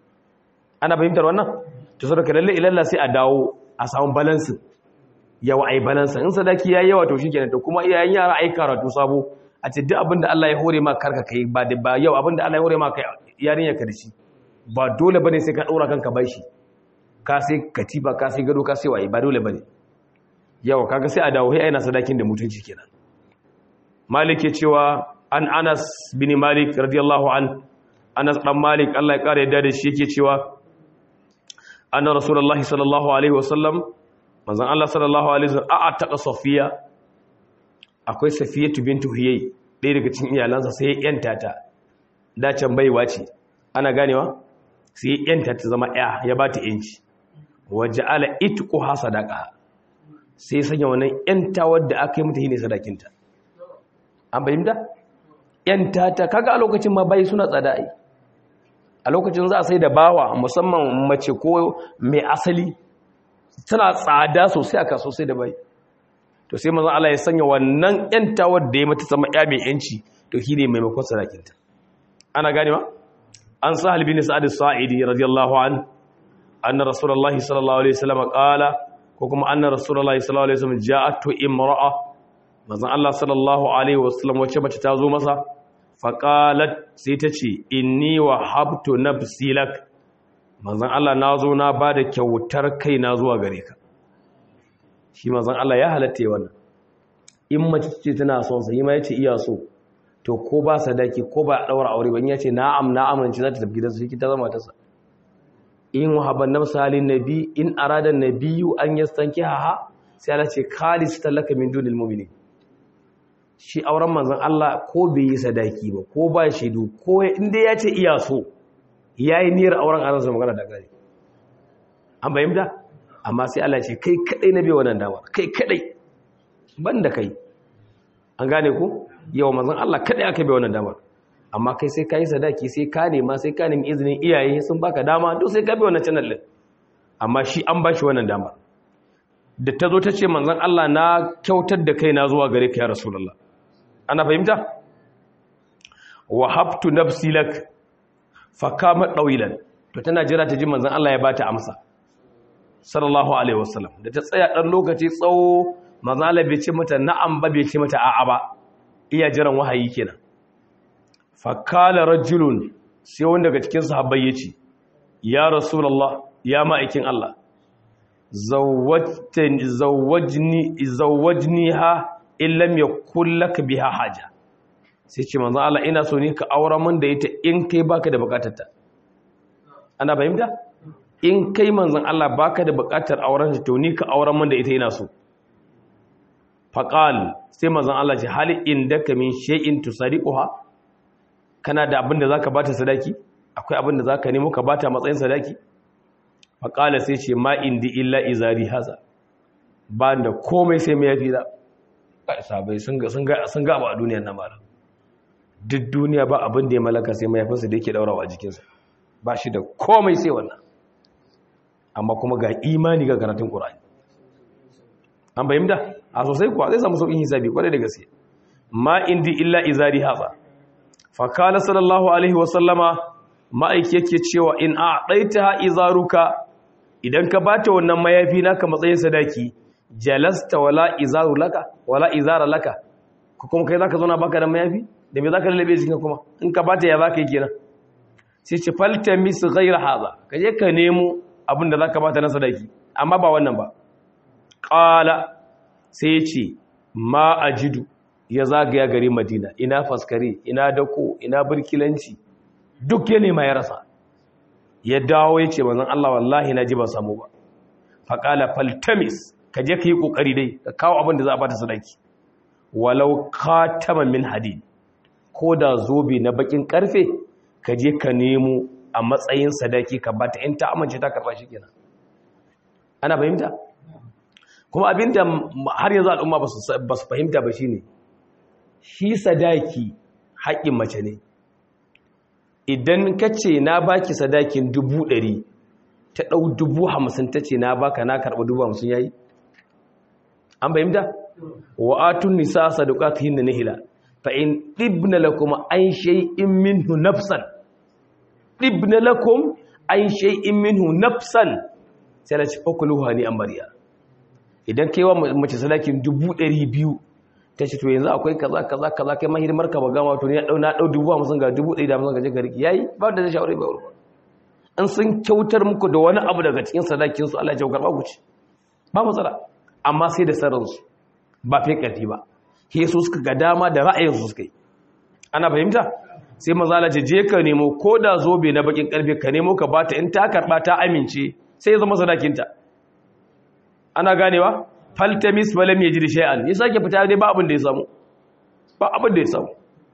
ana fahimtar wannan to saboda lalle ilalla sai a dawo a samu balansin yawa ai balansin in sadaki yayi yawa to shikenan to kuma iyayen yara ai karatu sabo a ce duk abin da Allah ya hore ma karka kai ba da ba yau abin da Allah ya hore ma kai yarinyarka da shi ba dole bane sai ka ɗaura kanka bai shi ka sai katiba ka sai gado ka sai waye ba dole bane yawa kaga sai a dawo sai aina sadakin da mutunci kenan malik ya cewa an anas bin malik radiyallahu an anas dan malik Allah ya kare yadda da shi yake cewa anna rasulullahi sallallahu alaihi wasallam manzon Allah sallallahu alaihi wasallam a taqa safiya akwai safiyatu bintu huyay ɗaya daga cikin iyalansa sai ya yanta ta da can baiwa ce ana ganewa sai ya yanta ta zama ya ya ba ta yanci waje ala itku ha sadaka sai sanya wannan yanta wadda aka yi mata shine sadakinta an fahimta yanta ta kaga a lokacin ma bai suna tsada ai a lokacin za a sai da bawa musamman mace ko mai asali tana tsada sosai a kaso sai da bai to sai manzon Allah ya sanya wannan yanta wadda ya mata zama ya mai yanci to shine maimakon sadakinta ana gane ma an sahal bin sa'ad as-sa'idi radiyallahu anhu anna rasulullahi sallallahu alaihi wasallam qala ko kuma anna rasulullahi sallallahu alaihi wasallam ja'atu imra'a manzon Allah sallallahu alaihi wasallam wace mace ta zo masa fa qalat sai ta ce inni wahabtu nafsi lak manzon Allah nazo na bada kyautar kai na zuwa gare ka shi manzon Allah ya halatta wannan in mace ce tana son sa yi ma yace iya so to ko ba sadaki ko ba a daura aure ban yace na'am na'am nan ce za ta tafi gidansu shi ta zama ta sa in wahaban nafsa halin nabi in arada nabiyyu an yastanki ha sai Allah ce khalis talaka min dunil mu'minin shi auren manzon Allah ko bai yi sadaki ba ko ba shaidu ko inda ya ce iya so yayi niyyar auren a ransa magana da gari an bayyana amma sai Allah ce kai kadai na bai wannan dama kai kadai banda kai an gane ku yau manzon Allah kadai aka bai wannan dama amma kai sai kai sadaki sai ka nema sai ka nemi izinin iyaye sun baka dama duk sai ka bai wannan channel din amma shi an bashi wannan dama da ta zo ta ce manzon Allah na kyautar da kaina zuwa gare ka ya rasulullah ana fahimta wa habtu nafsi lak fa kama dawilan to tana jira ta ji manzon Allah ya bata amsa sallallahu alaihi wasallam da ta tsaya dan lokaci tsawo manzon Allah bai ce mata na'am ba bai ce mata a'a ba iya jiran wahayi kenan fa kala rajulun sai wanda daga cikin sahabbai yace ya rasulullah ya ma'aikin Allah zawajni zawajniha illam yakul lak biha haja sai ce manzo Allah ina so ne ka aura min da ita in kai baka da bukatarta ana fahimta in kai manzon Allah baka da bukatar auren ta to ni ka aura min da ita ina so faqal sai manzon Allah ce hal indaka min shay'in tusariquha kana da abin da zaka bata sadaki akwai abin da zaka nemo ka bata matsayin sadaki faqala sai ce ma indi illa izari haza ba da komai sai mai yafi da sabai sun ga sun ga ba a duniyar nan malam duk duniya ba abin da ya malaka sai mai yafinsa da yake daurawa a jikinsa ba shi da komai sai wannan amma kuma ga imani ga karatun qur'ani an bayyana a sosai kuwa zai samu sauƙin hisabi kwarai da gaske ma indi illa izari haza fa kana sallallahu alaihi wa sallama ma'aiki yake cewa in a'taitaha izaruka idan ka bata wannan mayafi naka matsayin sadaki jalasta wala izaru laka wala izara laka ko kuma kai zaka zauna baka da mayafi da me zaka lallabe jikin kuma in ka bata ya zaka yi kenan sai ce falta mis ghayra hadha kaje ka nemo abin da zaka bata na sadaki amma ba wannan ba qala sai ya ce ma ajidu ya zagaya gari madina ina faskare ina dako ina burkilanci duk ya nema ya rasa ya dawo ya ce manzon Allah wallahi na ji ba samu ba faqala faltamis ka je ka yi ƙoƙari dai ka kawo abin da za a bata sadaki walau katama min hadid ko da zobe na bakin karfe ka je ka nemo a matsayin sadaki ka bata in ta amince ta karba shi kenan ana fahimta kuma abinda har yanzu al'umma ba su fahimta ba shine shi sadaki haƙƙin mace ne idan ka ce na baki sadakin dubu ɗari ta ɗau dubu hamsin ta ce na baka na karɓi dubu hamsin yayi an fahimta wa atun nisa sadaqatihin nihila fa in ibna lakum an shay'in minhu nafsan ibna lakum an shay'in minhu nafsan sai la ci fakuluha ni amariya idan kai wa mace sadakin 200 ta ce to yanzu akwai kaza kaza kaza kai mahidimar ka ba gama to ne dau na dau 50 ga 150 ga je ka riki yayi ba da zai shawara ba ruwa an sun kyautar muku da wani abu daga cikin sadakin su Allah ya jaukar ba ku ci ba matsala amma sai da sararsu ba fi ƙarfi ba ke su suka ga dama da ra'ayinsu suka yi ana fahimta sai mazala ce je ka nemo ko da zobe na bakin ƙarfe ka nemo ka bata in ta karɓa ta amince sai ya zama sadakinta ana ganewa faltamis falam ya ji da shay'an ya sake fita dai ba abin da ya samu ba abin da ya samu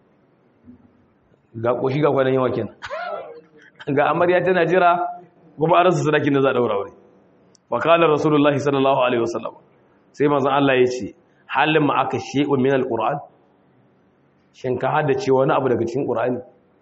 ga ƙoshi ga kwanan yawa kenan ga amarya tana jira kuma an rasa sadakin da za a ɗaura wuri wa kala rasulullahi sallallahu alaihi wasallam sai manzon Allah ya ce halin ma aka shay'un min alquran shin ka haddace wani abu daga cikin qur'ani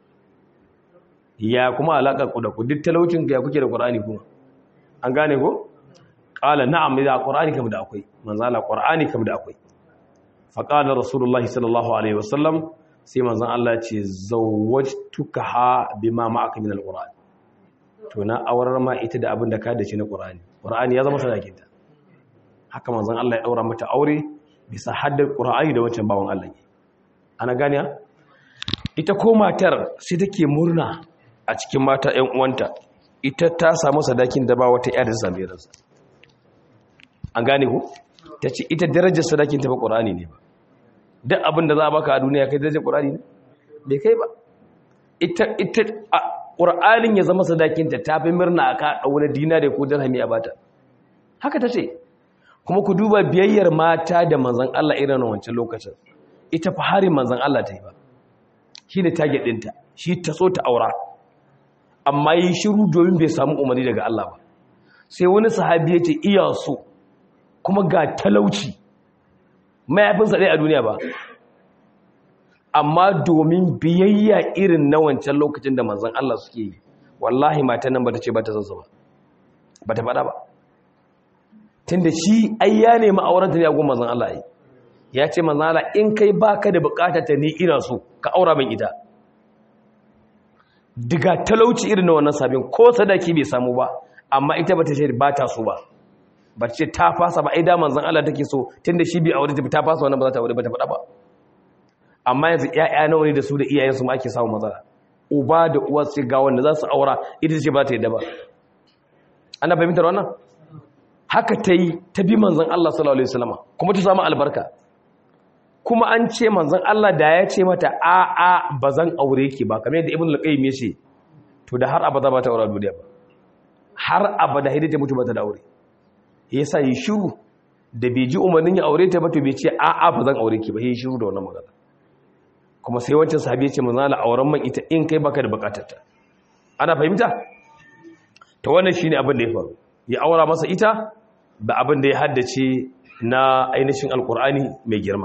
ya kuma alaka ku da ku duk talaucin ka ya kuke da qur'ani kuma an gane ko qala na'am da qur'ani kam da akwai manzon Allah qur'ani kam da akwai fa qala rasulullahi sallallahu alaihi wasallam sai manzon Allah ya ce zawwajtuka bima ma'aka min alquran to na aurar ma ita da abin da ka dace na qur'ani qur'ani ya zama sadakinta haka manzon Allah ya daura mata aure bisa haddar qur'ani da wancan bawon Allah ne ana gane ita ko matar sai take murna a cikin mata ƴan uwanta ita ta samu sadakin da ba wata ƴar da same ransa an gane ku tace ita darajar sadakin ta ba qur'ani ne ba duk abin da za a baka a duniya kai darajar qur'ani ne bai kai ba ita ita ƙur'anin ya zama sadakinta ta fi murna a ka wani dinari ko dirhami a bata haka ta ce kuma ku duba biyayyar mata da manzan Allah irin wancan lokacin ita fa harin manzan Allah ta yi ba shi ne target ɗinta shi ta so ta aura amma yi shiru domin bai samu umarni daga Allah ba sai wani sahabi ya ce iya so kuma ga talauci mayafinsa ɗaya a duniya ba amma domin biyayya irin na wancan lokacin da manzan Allah suke yi wallahi matan nan ba ta ce ba ta zansa ba ba ta faɗa ba tun da shi ai ya nemi aurenta ne a gun manzan Allah yi ya ce manzan Allah in kai baka da bukatar ta ni ina so ka aura min ita diga talauci irin na wannan sabin ko sadaki bai samu ba amma ita ba ta ce ba ta so ba ba ce ta fasa ba ai da manzan Allah take so tun da shi bai aure ta ta fasa wannan ba za ta aure ba ta faɗa ba amma yanzu ƴaƴa nawa ne da su da iyayensu ma ake samun matsala uba da uwa sai ga wanda za su aura ita ce ba ta yadda ba ana fahimtar wannan haka ta yi ta bi manzan Allah sallallahu alaihi wasallam kuma ta samu albarka kuma an ce manzan Allah da ya ce mata a a bazan aure ki ba kamar yadda ibnu al-qayyim ya ce to da har abada ba ta aure duniya ba har abada hidda ta mutu ba ta da aure yasa yi shiru da bai ji umarnin ya aure ta ba to bai ce a a bazan aure ki ba yi shiru da wannan magana kuma sai wancan sahabi ya ce manzan Allah auren man ita in kai baka da bukatarta ana fahimta to wannan shine abin da ya faru ya aura masa ita da abin da ya haddace na ainihin alkur'ani mai girma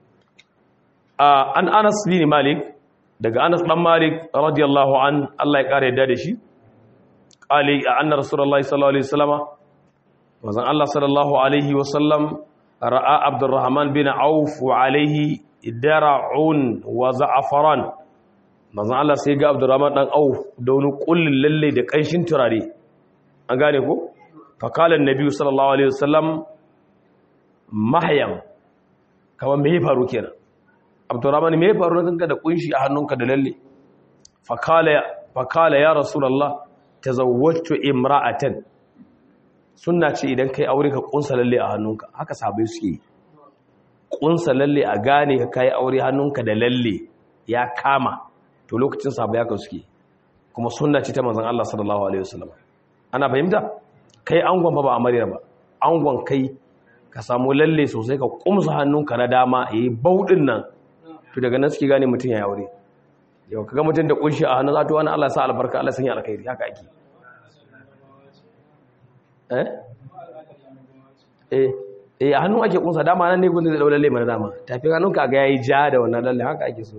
an anas bin malik daga anas dan malik radiyallahu an Allah ya kare yadda da shi qali anna rasulullahi sallallahu alaihi wasallam wazan Allah sallallahu alaihi wasallam ra'a abdurrahman bin auf wa alaihi dara'un wa za'afaran manzon Allah sai ga abdurrahman dan auf da wani kullun lalle da kanshin turare an gane ko fakalan nabi sallallahu alaihi wasallam mahyam kamar me ya faru kenan abdurrahman me ya faru kanka da kunshi a hannunka da lalle fakala fakala ya rasulullah tazawwajtu imra'atan sunna ce idan kai aure ka kunsa lalle a hannunka haka sabai suke kunsa lalle a gane ka kai aure hannunka da lalle ya kama to lokacin sabai haka suke kuma sunna ce ta manzon Allah sallallahu alaihi wasallam ana fahimta kai angon ba ba amarya ba angon kai ka samu lalle sosai ka kumsa hannunka na dama yayi baudin nan to daga nan suke gane mutum ya aure yau kaga mutum da kunshi a hannun zato wani Allah sa albarka Allah sanya alkhairi haka ake eh eh eh a hannun ake kunsa dama nan ne gudun da lalle mana dama tafi hannunka ga yayi ja da wannan lalle haka ake so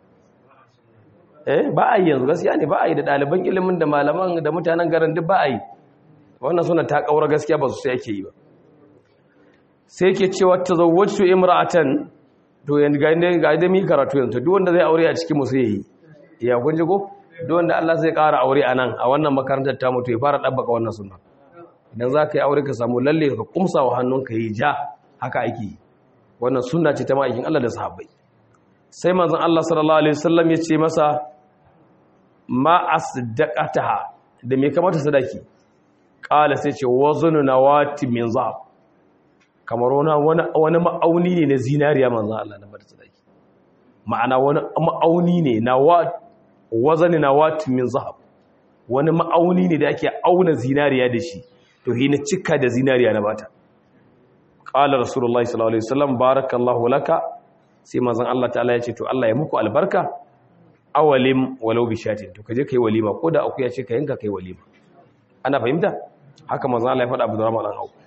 eh ba a yi yanzu gaskiya ne ba a yi da ɗaliban ilimin da malaman da mutanen garin duk ba a yi wannan suna ta ƙaura gaskiya ba su sai ake yi ba sai ke cewa ta zawwacin imra'atan to yanzu ga inda ga da mi karatu yanzu duk wanda zai aure a cikin musu yayi ya kun ji ko duk wanda Allah zai ƙara aure a nan a wannan makarantar ta mutu ya fara dabbaka wannan sunna idan za ka yi aure ka samu lalle ka kumsa wa hannunka yi ja haka ake yi wannan sunna ce ta ma'aikin Allah da sahabbai sai manzon Allah sallallahu alaihi wasallam ya ce masa ma asdaqataha da me kamata sadaki kala sai ce wazunu nawati min zahab kamar wani wani ma'auni ne na zinariya manzon Allah na bada sadaki ma'ana wani ma'auni ne nawat wazani nawati min zahab wani ma'auni ne da ake auna zinariya da shi to hina cika da zinariya na bata qala rasulullahi sallallahu alaihi wasallam barakallahu laka sai manzon Allah ta'ala ya ce to Allah ya muku albarka awalim walau bi shatin to kaje kai walima ko da akuya ce ka yanka kai walima ana fahimta haka manzon Allah ya faɗa Abdurrahman dan Auf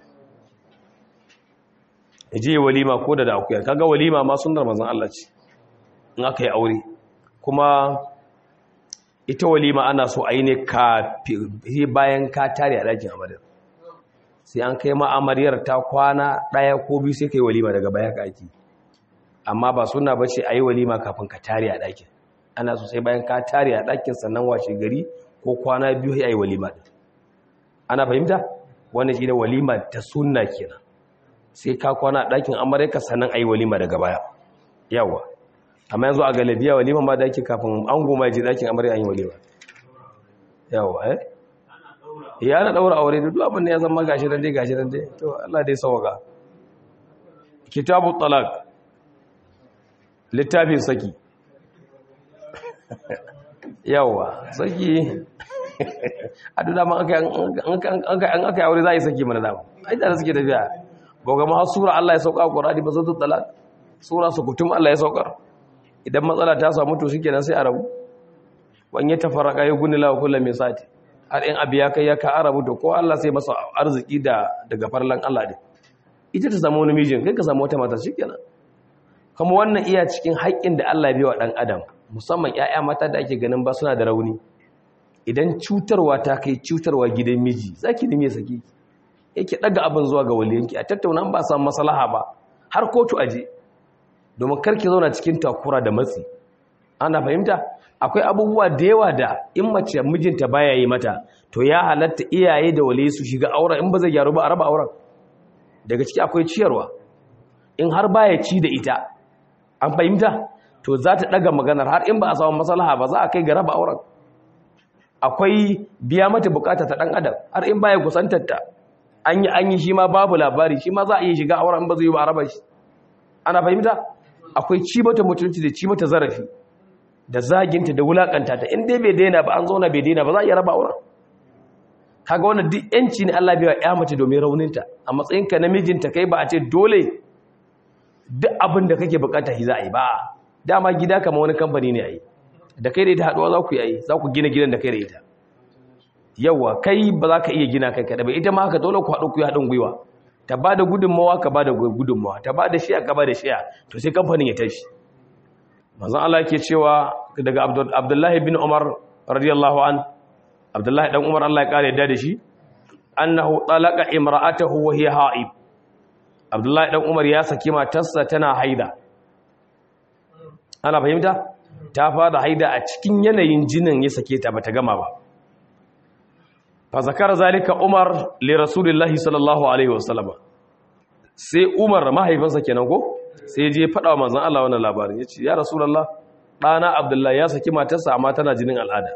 yaje walima ko da da akuya kaga walima ma sunnar manzon Allah ce in aka yi aure kuma ita walima ana so a yi ne bayan ka tare a ɗakin amaryar sai an kai ma amaryar ta kwana ɗaya ko biyu sai ka yi walima daga baya ka ake amma ba suna ba ce a yi walima kafin ka tare a ɗakin ana so sai bayan ka tare a ɗakin sannan washe gari ko kwana biyu ya yi walima ɗin ana fahimta wannan shi ne walima ta sunna kenan sai ka kwana a ɗakin amaryarka sannan a yi walima daga baya yawa amma yanzu a galibiya walima ma da ake kafin an goma ji dakin amarya an yi walima yawa eh ya na daura aure da duk abin da ya zama gashi dan dai gashi dan dai to Allah dai sauka kitabu talaq littafin saki yawa saki a duk dama an aka yi aure za a yi saki mana dama ai da suke tafiya goga ma sura Allah ya sauka Qur'ani ba zai talak sura su kutum Allah ya saukar idan matsala ta samu to shikenan sai a rabu wan ya tafarraka ya guni lawa kullum mai sati har in abu ya kai ya ka arabu to ko Allah sai masa arziki da daga farlan Allah din ita ta samu wani mijin kai ka samu wata mata shikenan kuma wannan iya cikin haƙƙin da Allah ya biya wa dan adam musamman ƴaƴa mata da ake ganin ba suna da rauni idan cutarwa ta kai cutarwa gidan miji zaki nime saki yake daga abin zuwa ga waliyanki a tattauna ba samu maslaha ba har kotu aje domin karki zauna cikin takura da matsi ana fahimta akwai abubuwa da yawa da in mace mijinta baya yi mata to ya halatta iyaye da waliyi su shiga auren in ba zai gyaru ba a raba auren daga ciki akwai ciyarwa in har baya ci da ita an fahimta to za ta daga maganar har in ba a samu maslaha ba za a kai ga raba auren akwai biya mata bukata ta dan adam har in baya kusantar ta an yi an yi shi ma babu labari shi ma za a iya shiga auren ba zai yi ba a raba shi ana fahimta akwai ci mata mutunci da ci mata zarafi da zaginta da wulakanta ta in dai bai daina ba an zauna bai daina ba za a iya raba auren kaga wannan duk yanci ne Allah bai wa ya mace domin rauninta a matsayin ka namijinta kai ba a ce dole duk abin da kake bukata shi za a yi ba dama gida kamar wani kamfani ne a yi da kai da ita haduwa za ku yi za ku gina gidan da kai da ita yawa kai ba za ka iya gina kai kada ba ita ma haka dole ku haɗu ku yi haɗin gwiwa ta ba da gudunmawa ka ba da gudunmawa ta ba da shiya ka ba da shiya to sai kamfanin ya tashi manzon Allah yake cewa daga Abdullahi bin Umar radiyallahu an Abdullahi dan Umar Allah ya kare yadda da shi annahu talaqa imra'atahu wa hiya ha'ib Abdullahi dan Umar ya saki matarsa tana haida ana fahimta ta fara haida a cikin yanayin jinin ya sake ta bata gama ba fa zakara zalika Umar li Rasulillahi sallallahu alaihi wasallam sai Umar mahaifinsa kenan ko sai je faɗa wa manzon Allah wannan labarin yace ya Rasulullah ɗana Abdullahi ya saki matarsa amma tana jinin al'ada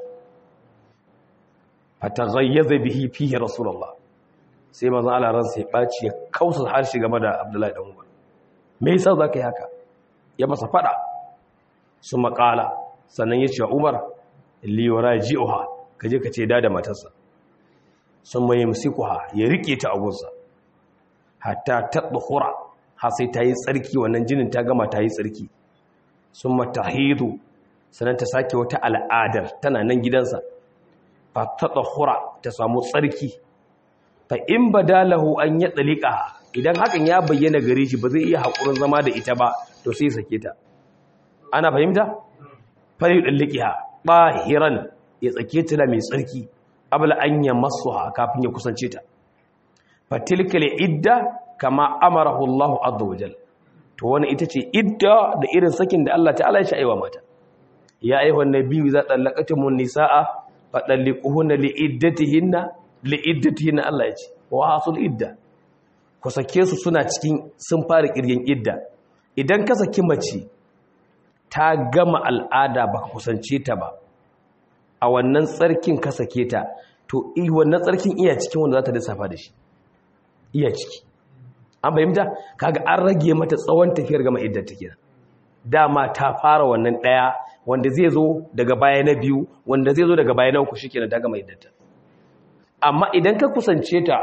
fataghayyaza bihi fihi Rasulullah sai manzon Allah ransa ya baci ya kausa harshe game da Abdullahi dan Umar me yasa zaka yi haka ya masa faɗa su maƙala sannan ya ce wa Umar li yuraji'uha kaje ka ce da da matarsa sun mai musikuha ya rike ta agunsa hatta tadhura har sai ta yi tsarki wannan jinin ta gama ta yi tsarki sun matahidu sannan ta sake wata al'adar tana nan gidansa fa tadhura ta samu tsarki fa in badalahu an ya tsalika idan hakan ya bayyana gare shi ba zai iya hakurin zama da ita ba to sai sake ta ana fahimta fari dalliqiha bahiran ya tsake ta mai tsarki abla an ya masuha kafin ya kusance ta fatilkal idda kama amarahu Allah azza wajal to wani ita ce idda da irin sakin da Allah ta'ala ya shaiwa mata ya ayyuhan nabiyyu za talaqatumun nisaa fadalliquhunna liiddatihinna liiddatihinna Allah ya ce wa asul idda ku sake su suna cikin sun fara kirgin idda idan ka saki mace ta gama al'ada baka kusance ta ba a wannan tsarkin ka sake ta to wannan tsarkin iya cikin wanda za ta lissafa da shi iya ciki an fahimta kaga an rage mata tsawon tafiyar gama iddar ta kenan dama ta fara wannan daya wanda zai zo daga baya na biyu wanda zai zo daga baya na uku shikenan ta gama iddar ta amma idan ka kusance ta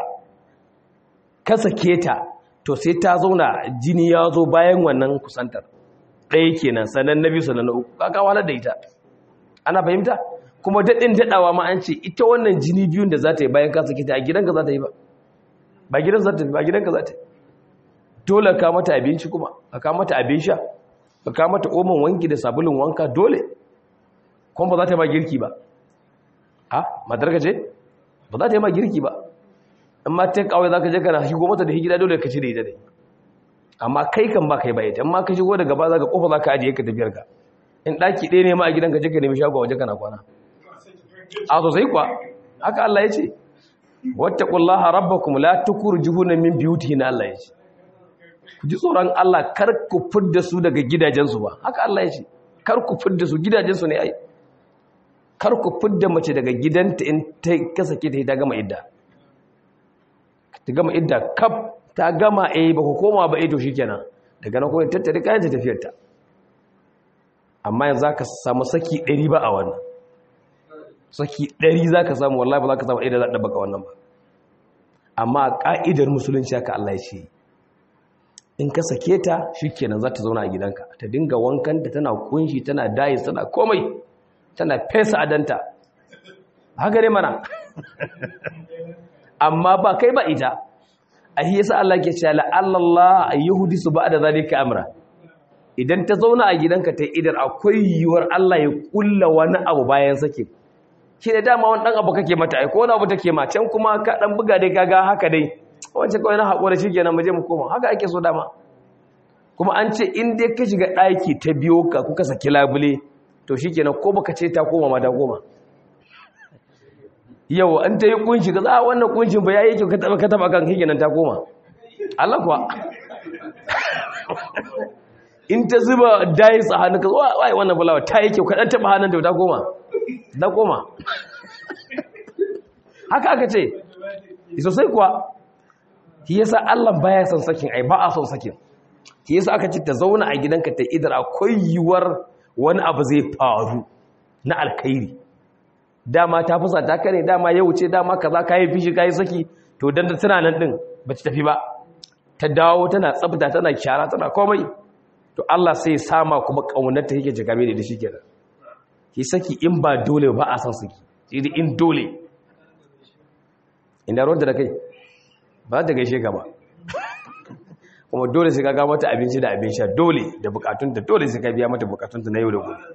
ka sake ta to sai ta zauna jini ya zo bayan wannan kusantar ɗaya kenan sannan na biyu sannan na uku ka walar da ita ana fahimta kuma daɗin daɗawa ma an ce ita wannan jini biyun da za ta yi bayan ka sake ta a gidanka za ta yi ba ba gidan za ta yi ba gidanka za ta yi dole ka mata abinci kuma ka ka mata abin sha ka ka mata omon wanki da sabulun wanka dole kuma ba za ta yi ma girki ba ha matar ka ce ba za ta yi ma girki ba amma ta kawai za ka je kana shigo mata da hijira dole ka ci da ita dai amma kai kan ba kai ba ita amma ka shigo daga ba za ka kofa za ka ajiye ka tafiyar ka in ɗaki ɗaya ne ma a gidanka je ka nemi shago waje kana kwana a sosai kuwa haka Allah ya ce wattaqullaha rabbakum la tukhrijuhunna min buyutihinna Allah ya ce ku ji tsoron Allah kar ku fidda su daga gidajensu ba haka Allah ya ce kar ku fidda su gidajensu ne ai kar ku fidda mace daga gidanta in ta kasake ta ta gama idda ta gama idda kaf ta gama eh ba ku koma ba eh to shikenan daga nan kuma tattare kayan ta tafiyar ta amma yanzu za ka samu saki ɗari ba a wannan saki ɗari za ka samu wallahi ba za ka samu ɗaya da za a ɗabaka wannan ba amma a ƙa'idar musulunci haka Allah ya ce in ka sake ta shi kenan za ta zauna a gidanka ta dinga wankanta tana kunshi tana dayi tana komai tana fesa adanta haka ne mana amma ba kai ba ita a yi yasa Allah ke cewa la'allallah a yahudi su ba da zalika amra idan ta zauna a gidanka ta idar akwai yiwuwar Allah ya kulla wani abu bayan sake shi da dama wani dan abu kake mata ai ko wani abu take ma can kuma ka dan buga dai kaga haka dai wancan kawai na haƙura shi kenan mu je mu koma haka ake so dama kuma an ce in dai ka shiga ɗaki ta biyo ka kuka saki labule to shi kenan ko baka ce ta koma ma ta koma yau an ta yi kunshi ka za wannan kunshin ba ya yi kyau ka taba ka taba kan hikinan ta koma Allah kuwa in ta zuba dayi a hannun ka zuwa wai wannan bulawa ta yi kyau ka dan taba hannun ta ta koma ta koma haka aka ce sosai kuwa shi yasa Allah baya son sakin ai ba a son sakin shi yasa aka ce ta zauna a gidanka ta idar akwai yiwuwar wani abu zai faru na alkhairi dama ta fusa ta kare dama ya wuce dama kaza kayi fishi kayi saki to dan da tana nan din ba ta tafi ba ta dawo tana tsafta tana kyara tana komai to Allah sai ya sama kuma kaunar ta yake jigame da shi kenan ki saki in ba dole ba a san saki sai in dole inda ruwan da kai ba ta gaishe ka ba kuma dole sai ka ga mata abinci da abin sha dole da bukatunta dole sai ka biya mata bukatunta na yau da gobe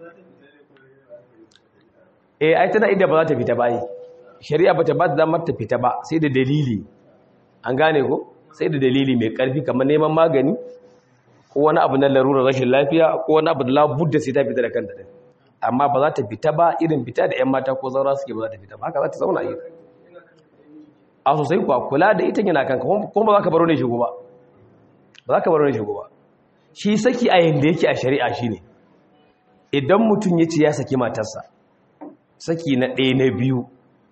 eh ai tana inda ba za ta fita ba yi shari'a ba ta ba da ta fita ba sai da dalili an gane ko sai da dalili mai karfi kamar neman magani ko wani abu na larurar rashin lafiya ko wani abu da labudda sai ta fita da kanta amma ba za ta fita ba irin fita da 'yan mata ko zaura suke ba za ta fita ba haka za ta zauna yi a sosai kuwa kula da ita yana kanka kuma ba za ka baro ne shigo ba ba za ka baro ne shigo ba shi saki a yanda yake a shari'a shi ne idan mutum ya ce ya saki matarsa saki na ɗaya na biyu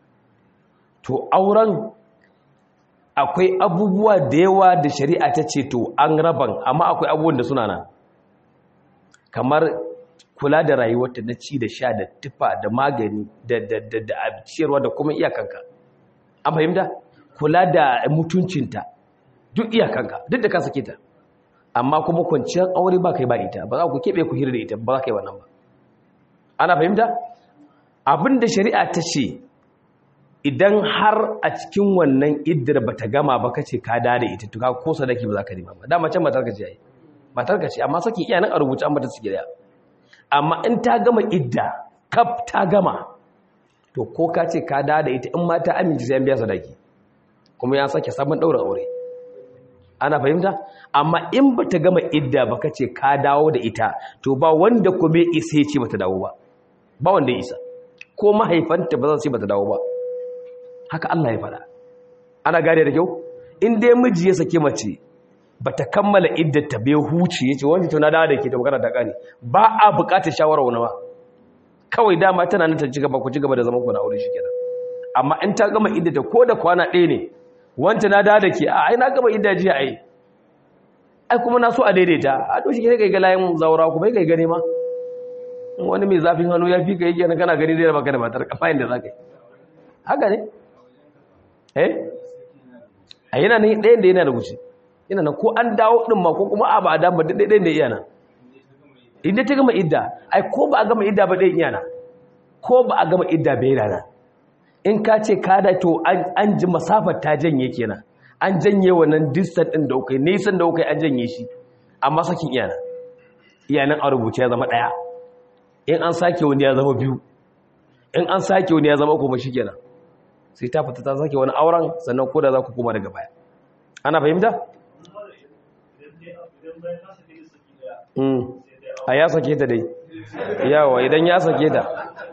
to auren akwai abubuwa da yawa da shari'a ta ce to an raban amma akwai abubuwan da suna nan kamar kula da rayuwarta na ci da sha da tufa da magani da ciyarwa da kuma iyakanka an fahimta kula da mutuncinta duk iyakanka duk da ka sake ta amma kuma kwanciyar aure ba kai ba ita ba za ku keɓe ku hira da ita ba za ka yi wannan ba ana fahimta abin da shari'a ta ce idan har a cikin wannan iddar ba ta gama ba ka ce ka da da ita tuka ko sadaki ba za ka nema ba dama can matarka ce yayi matarka ce amma sakin iya nan a rubuce an bata suke da amma in ta gama idda kaf ta gama to ko ka ce ka da da ita in ma ta amince sai an biya sadaki kuma ya sake sabon daura aure ana fahimta amma in ba ta gama idda ba ka ce ka dawo da ita to ba wanda kuma isa ya ce ba ta dawo ba ba wanda ya isa ko mahaifanta ba za su ce ba ta dawo ba haka Allah ya fada ana gane da kyau in dai miji ya sake mace ba ta kammala iddata bai huce ya ce wani tuna dawo da ke ta magana ta kare ba a bukatar shawara wani ba kawai dama tana nan ta ci gaba ku ci gaba da zaman ku na aure shi kenan amma in ta gama iddata ko da kwana ɗaya ne wanta na dawo da ke a ai na gama idda jiya ai ai kuma na so a daidaita a to shi ke kai ga layin zaura kuma kai gane ma wani mai zafin hannu ya fi ka yake kana gani zai baka da matar kafayin da za ka yi haka ne eh a yana ne ɗayan da yana da wuce yana nan ko an dawo ɗin ma ko kuma a ba a dama da ɗayan da iya na inda ta gama idda ai ko ba a gama idda ba ɗayan iya na ko ba a gama idda bai yana in ka ce ka da to an ji masafar ta janye kenan an janye wannan distant ɗin da kai nisan da kai an janye shi amma sakin iyana iyanan a rubuce ya zama ɗaya in an sake wani ya zama biyu in an sake wani ya zama kuma shi kenan sai ta fita ta sake wani auren sannan ko da za ku koma daga baya ana fahimta? a ya sake ta dai yawa idan ya sake ta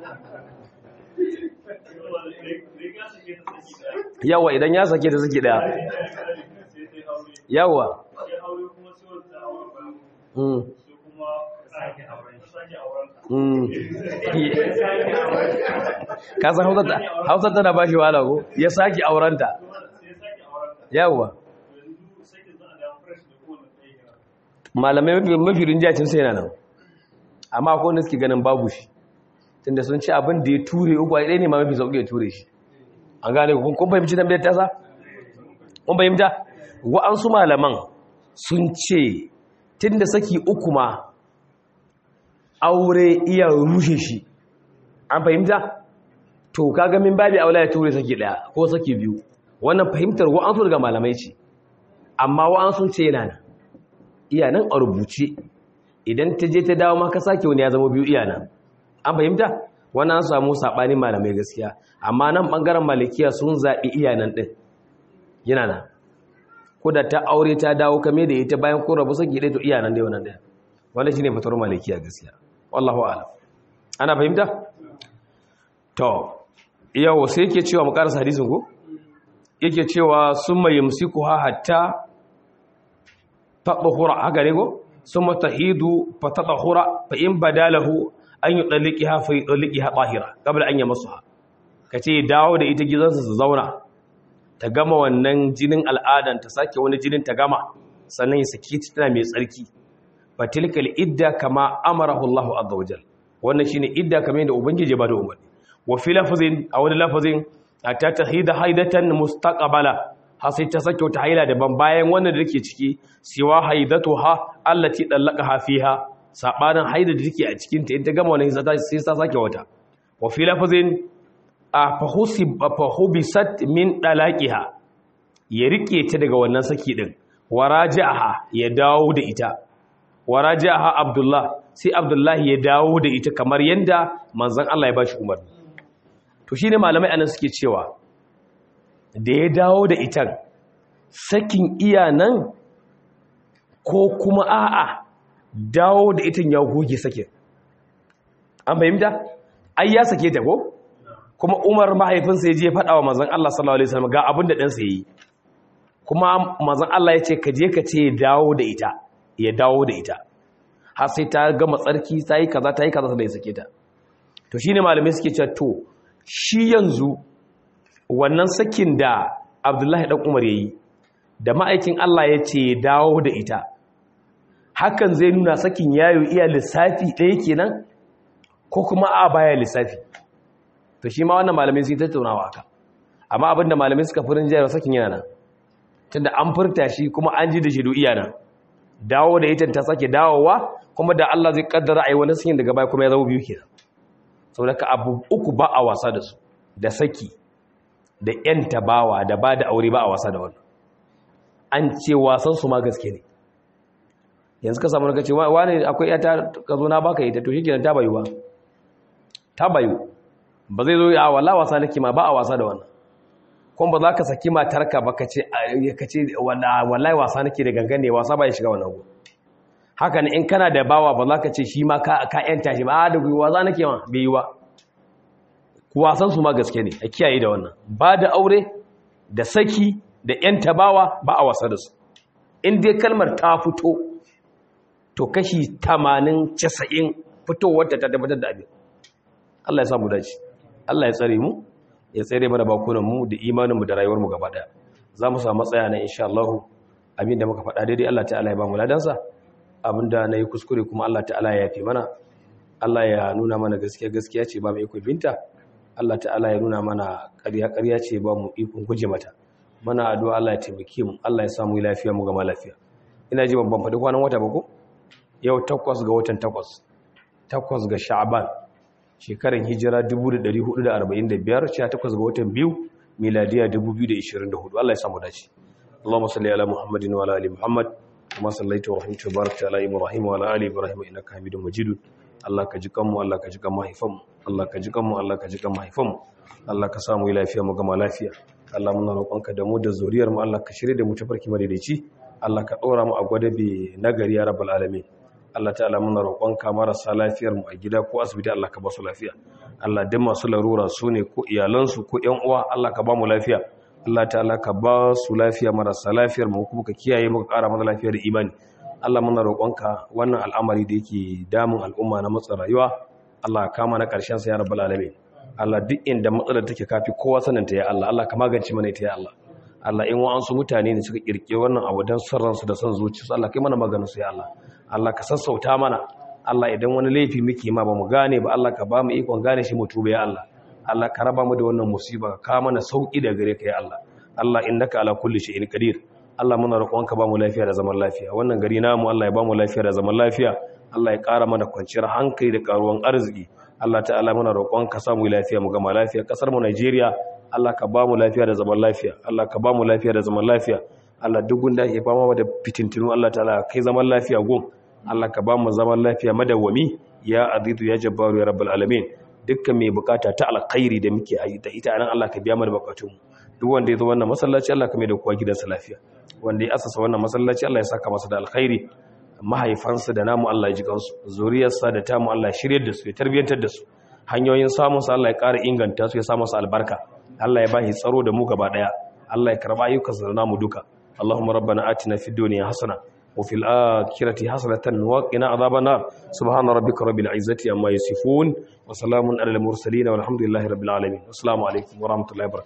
yawa idan ya sake ta suke daya yawa kasan hausa tana ba shi wala ko ya sake aurenta yawwa malamai mafi rinjacin sai nan amma akwai wanda suke ganin babu shi tunda sun ce abin da ya ture uku ɗaya ne ma mafi sauƙi ya ture shi an gane kun kun fahimci tambayar ta sa kun fahimta wa'ansu malaman sun ce tunda saki uku ma aure iya rushe shi an fahimta to kaga min babi aula ya ture saki daya ko saki biyu wannan fahimtar wa'ansu daga malamai ce amma wa'ansu ce yana nan iya nan a rubuce idan ta je ta dawo ma ka sake wani ya zama biyu iya nan an fahimta wannan an samu sabanin malamai gaskiya amma nan bangaren malikiya sun zaɓi iya nan ɗin yana nan ko da ta aure ta dawo kame da ita bayan ko rabu saki ɗaya to iya nan dai wannan ɗaya wanda shine fatar malikiya gaskiya wallahu a'lam ana fahimta to yau sai yake cewa mu karasa hadisin ko yake cewa summa yumsikuha hatta tadhura haka ne ko summa tahidu fa tadhura fa in badalahu an yudalliqiha fa yudalliqiha tahira qabla an yamassuha kace dawo da ita gizansa su zauna ta gama wannan jinin al'adan ta sake wani jinin ta gama sannan ya saki tana mai tsarki fatilkal idda kama amarahu Allahu azza wajal wannan shine idda kamar yadda ubangiji ba da umarni wa fi lafazin a wani lafazin ta tahida haidatan mustaqbala har sai ta sake wata haila daban bayan wannan da take ciki siwa haidatuha allati dallaqaha fiha sabanin haida da take a cikin ta in ta gama wannan sai ta sake wata wa fi lafazin fahusib fahubisat min dalaqiha ya rike ta daga wannan saki din warajaha ya dawo da ita warajaha abdullah sai abdullah ya dawo da ita kamar yanda manzon Allah ya bashi umarni to shine malamai anan suke cewa da ya dawo da ita sakin iya nan ko kuma a'a dawo da ita ya goge sakin an fahimta ai ya sake ta ko kuma umar mahaifinsa ya je faɗa wa manzon Allah sallallahu alaihi wasallam ga abin da ɗansa yi kuma manzon Allah ya ce ka je ka ce ya dawo da ita ya dawo da ita har sai ta gama tsarki ta yi kaza ta yi kaza da ya sake ta to shine malamai suke cewa to shi yanzu wannan sakin da Abdullahi dan Umar yayi da ma'aikin Allah ya ce ya dawo da ita hakan zai nuna sakin yayo iya lissafi ɗaya kenan ko kuma a baya lissafi to shi ma wannan malamai sun tattaunawa aka amma abinda malamai suka furin jayar sakin yana nan tunda an furta shi kuma an ji da shi iya nan dawo da ita ta sake dawowa kuma da Allah zai kaddara ai wani sakin daga baya kuma ya zama biyu kenan saboda ka abu uku ba a wasa da su da saki da yan tabawa da ba da aure ba a wasa da wannan an ce wasan su ma gaske ne yanzu ka samu kace wani akwai yata ka zo na baka ita to shikenan ta bayu ba ta bayu ba zai zo a wala wasa nake ma ba a wasa da wannan kuma ba za ka saki matarka ba ka ce wallahi wasa nake da gangan ne wasa ba ya shiga wannan go haka ne in kana da bawa ba za ka ce shi ma ka yanta shi ba da gwiwa wasa nake ma bai yi ba wasan su ma gaske ne a kiyaye da wannan ba da aure da saki da yanta bawa ba a wasa da su in dai kalmar ta fito to kashi 80 90 fitowar ta tabbatar da abin Allah ya samu dace Allah ya tsare mu ya tsare mana bakunan mu da imanin mu da rayuwar mu gaba daya za mu samu tsaya na insha Allah abinda muka faɗa daidai Allah ta'ala ya ba mu ladansa abinda nayi kuskure kuma Allah ta'ala ya yafe mana Allah ya nuna mana gaskiya gaskiya ce ba mu iko binta Allah ta'ala ya nuna mana ƙarya ƙarya ce ba mu iko guje mata mana addu'a Allah ya taimake mu Allah ya samu lafiya mu gama lafiya ina ji babban faɗi kwanan wata ba ko yau takwas ga watan takwas takwas ga sha'ban shekaran hijira 1445 18 ga watan biyu miladiya 2024 Allah ya samu dace Allahumma salli ala Muhammadin wa ala ali Muhammad kama sallaita wa rahimta barakta ala Ibrahim wa ala ali Ibrahim innaka Hamidum Majid Allah ka ji kanmu Allah ka ji kan mahaifanmu Allah ka ji kanmu Allah ka ji kan mahaifanmu Allah ka samu lafiya mu gama lafiya Allah muna roƙonka da mu da zuriyar mu Allah ka shirye da mu tafarki madaidaici Allah ka ɗora mu a gwadabe nagari ya rabbal alamin Allah ta'ala muna roƙonka marasa lafiyar mu a gida ko asibiti Allah ka ba su lafiya Allah duk masu larura su ne ko iyalansu ko ƴan uwa Allah ka ba mu lafiya Allah ta'ala ka ba su lafiya marasa lafiyar mu kuma ka kiyaye mu ka ƙara mana lafiya da imani Allah muna roƙonka wannan al'amari da yake damun al'umma na matsa rayuwa Allah ka kama na ƙarshen sa ya rabbal alamin Allah duk inda matsalar take kafi kowa sanin ta ya Allah Allah ka magance mana ita ya Allah Allah in wa'ansu mutane ne suka kirkire wannan abu don son ransu da son zuciyarsu Allah kai mana maganin su ya Allah Allah ka sassauta mana Allah idan wani laifi muke ma ba mu gane ba Allah ka ba mu ikon gane shi mu tuba ya Allah Allah ka raba mu da wannan musiba ka mana sauki da gare ka ya Allah Allah innaka ala kulli shay'in qadir Allah muna roƙon ka ba mu lafiya da zaman lafiya wannan gari namu Allah ya ba mu lafiya da zaman lafiya Allah ya ƙara mana kwanciyar hankali da karuwan arziki Allah ta'ala muna roƙon ka samu lafiya mu gama lafiya kasar mu Najeriya Allah ka ba mu lafiya da zaman lafiya Allah ka ba mu lafiya da zaman lafiya Allah duk gunda ke fama da fitintinu Allah ta'ala kai zaman lafiya gun Allah ka ba mu zaman lafiya madawwami ya azizu ya jabbaru ya rabbal alamin dukkan mai bukata ta alkhairi da muke yi da ita anan Allah ka biya mana bukatun mu duk wanda ya zo wannan masallaci Allah ka mai da kowa gidansa lafiya wanda ya asasa wannan masallaci Allah ya saka masa da alkhairi mahaifansa da namu Allah ya ji kansu zuriyarsa da tamu Allah ya shiryar da su ya tarbiyantar da su hanyoyin samun sa Allah ya ƙara inganta su ya sa masa albarka Allah ya bashi tsaro da mu gaba daya Allah ya karba ayyukansa da namu duka Allahumma rabbana atina fid dunya hasana وفي الآخرة حسنة وقنا عذاب النار سبحان ربك رب العزة عما يصفون وسلام على المرسلين والحمد لله رب العالمين والسلام عليكم ورحمة الله وبركاته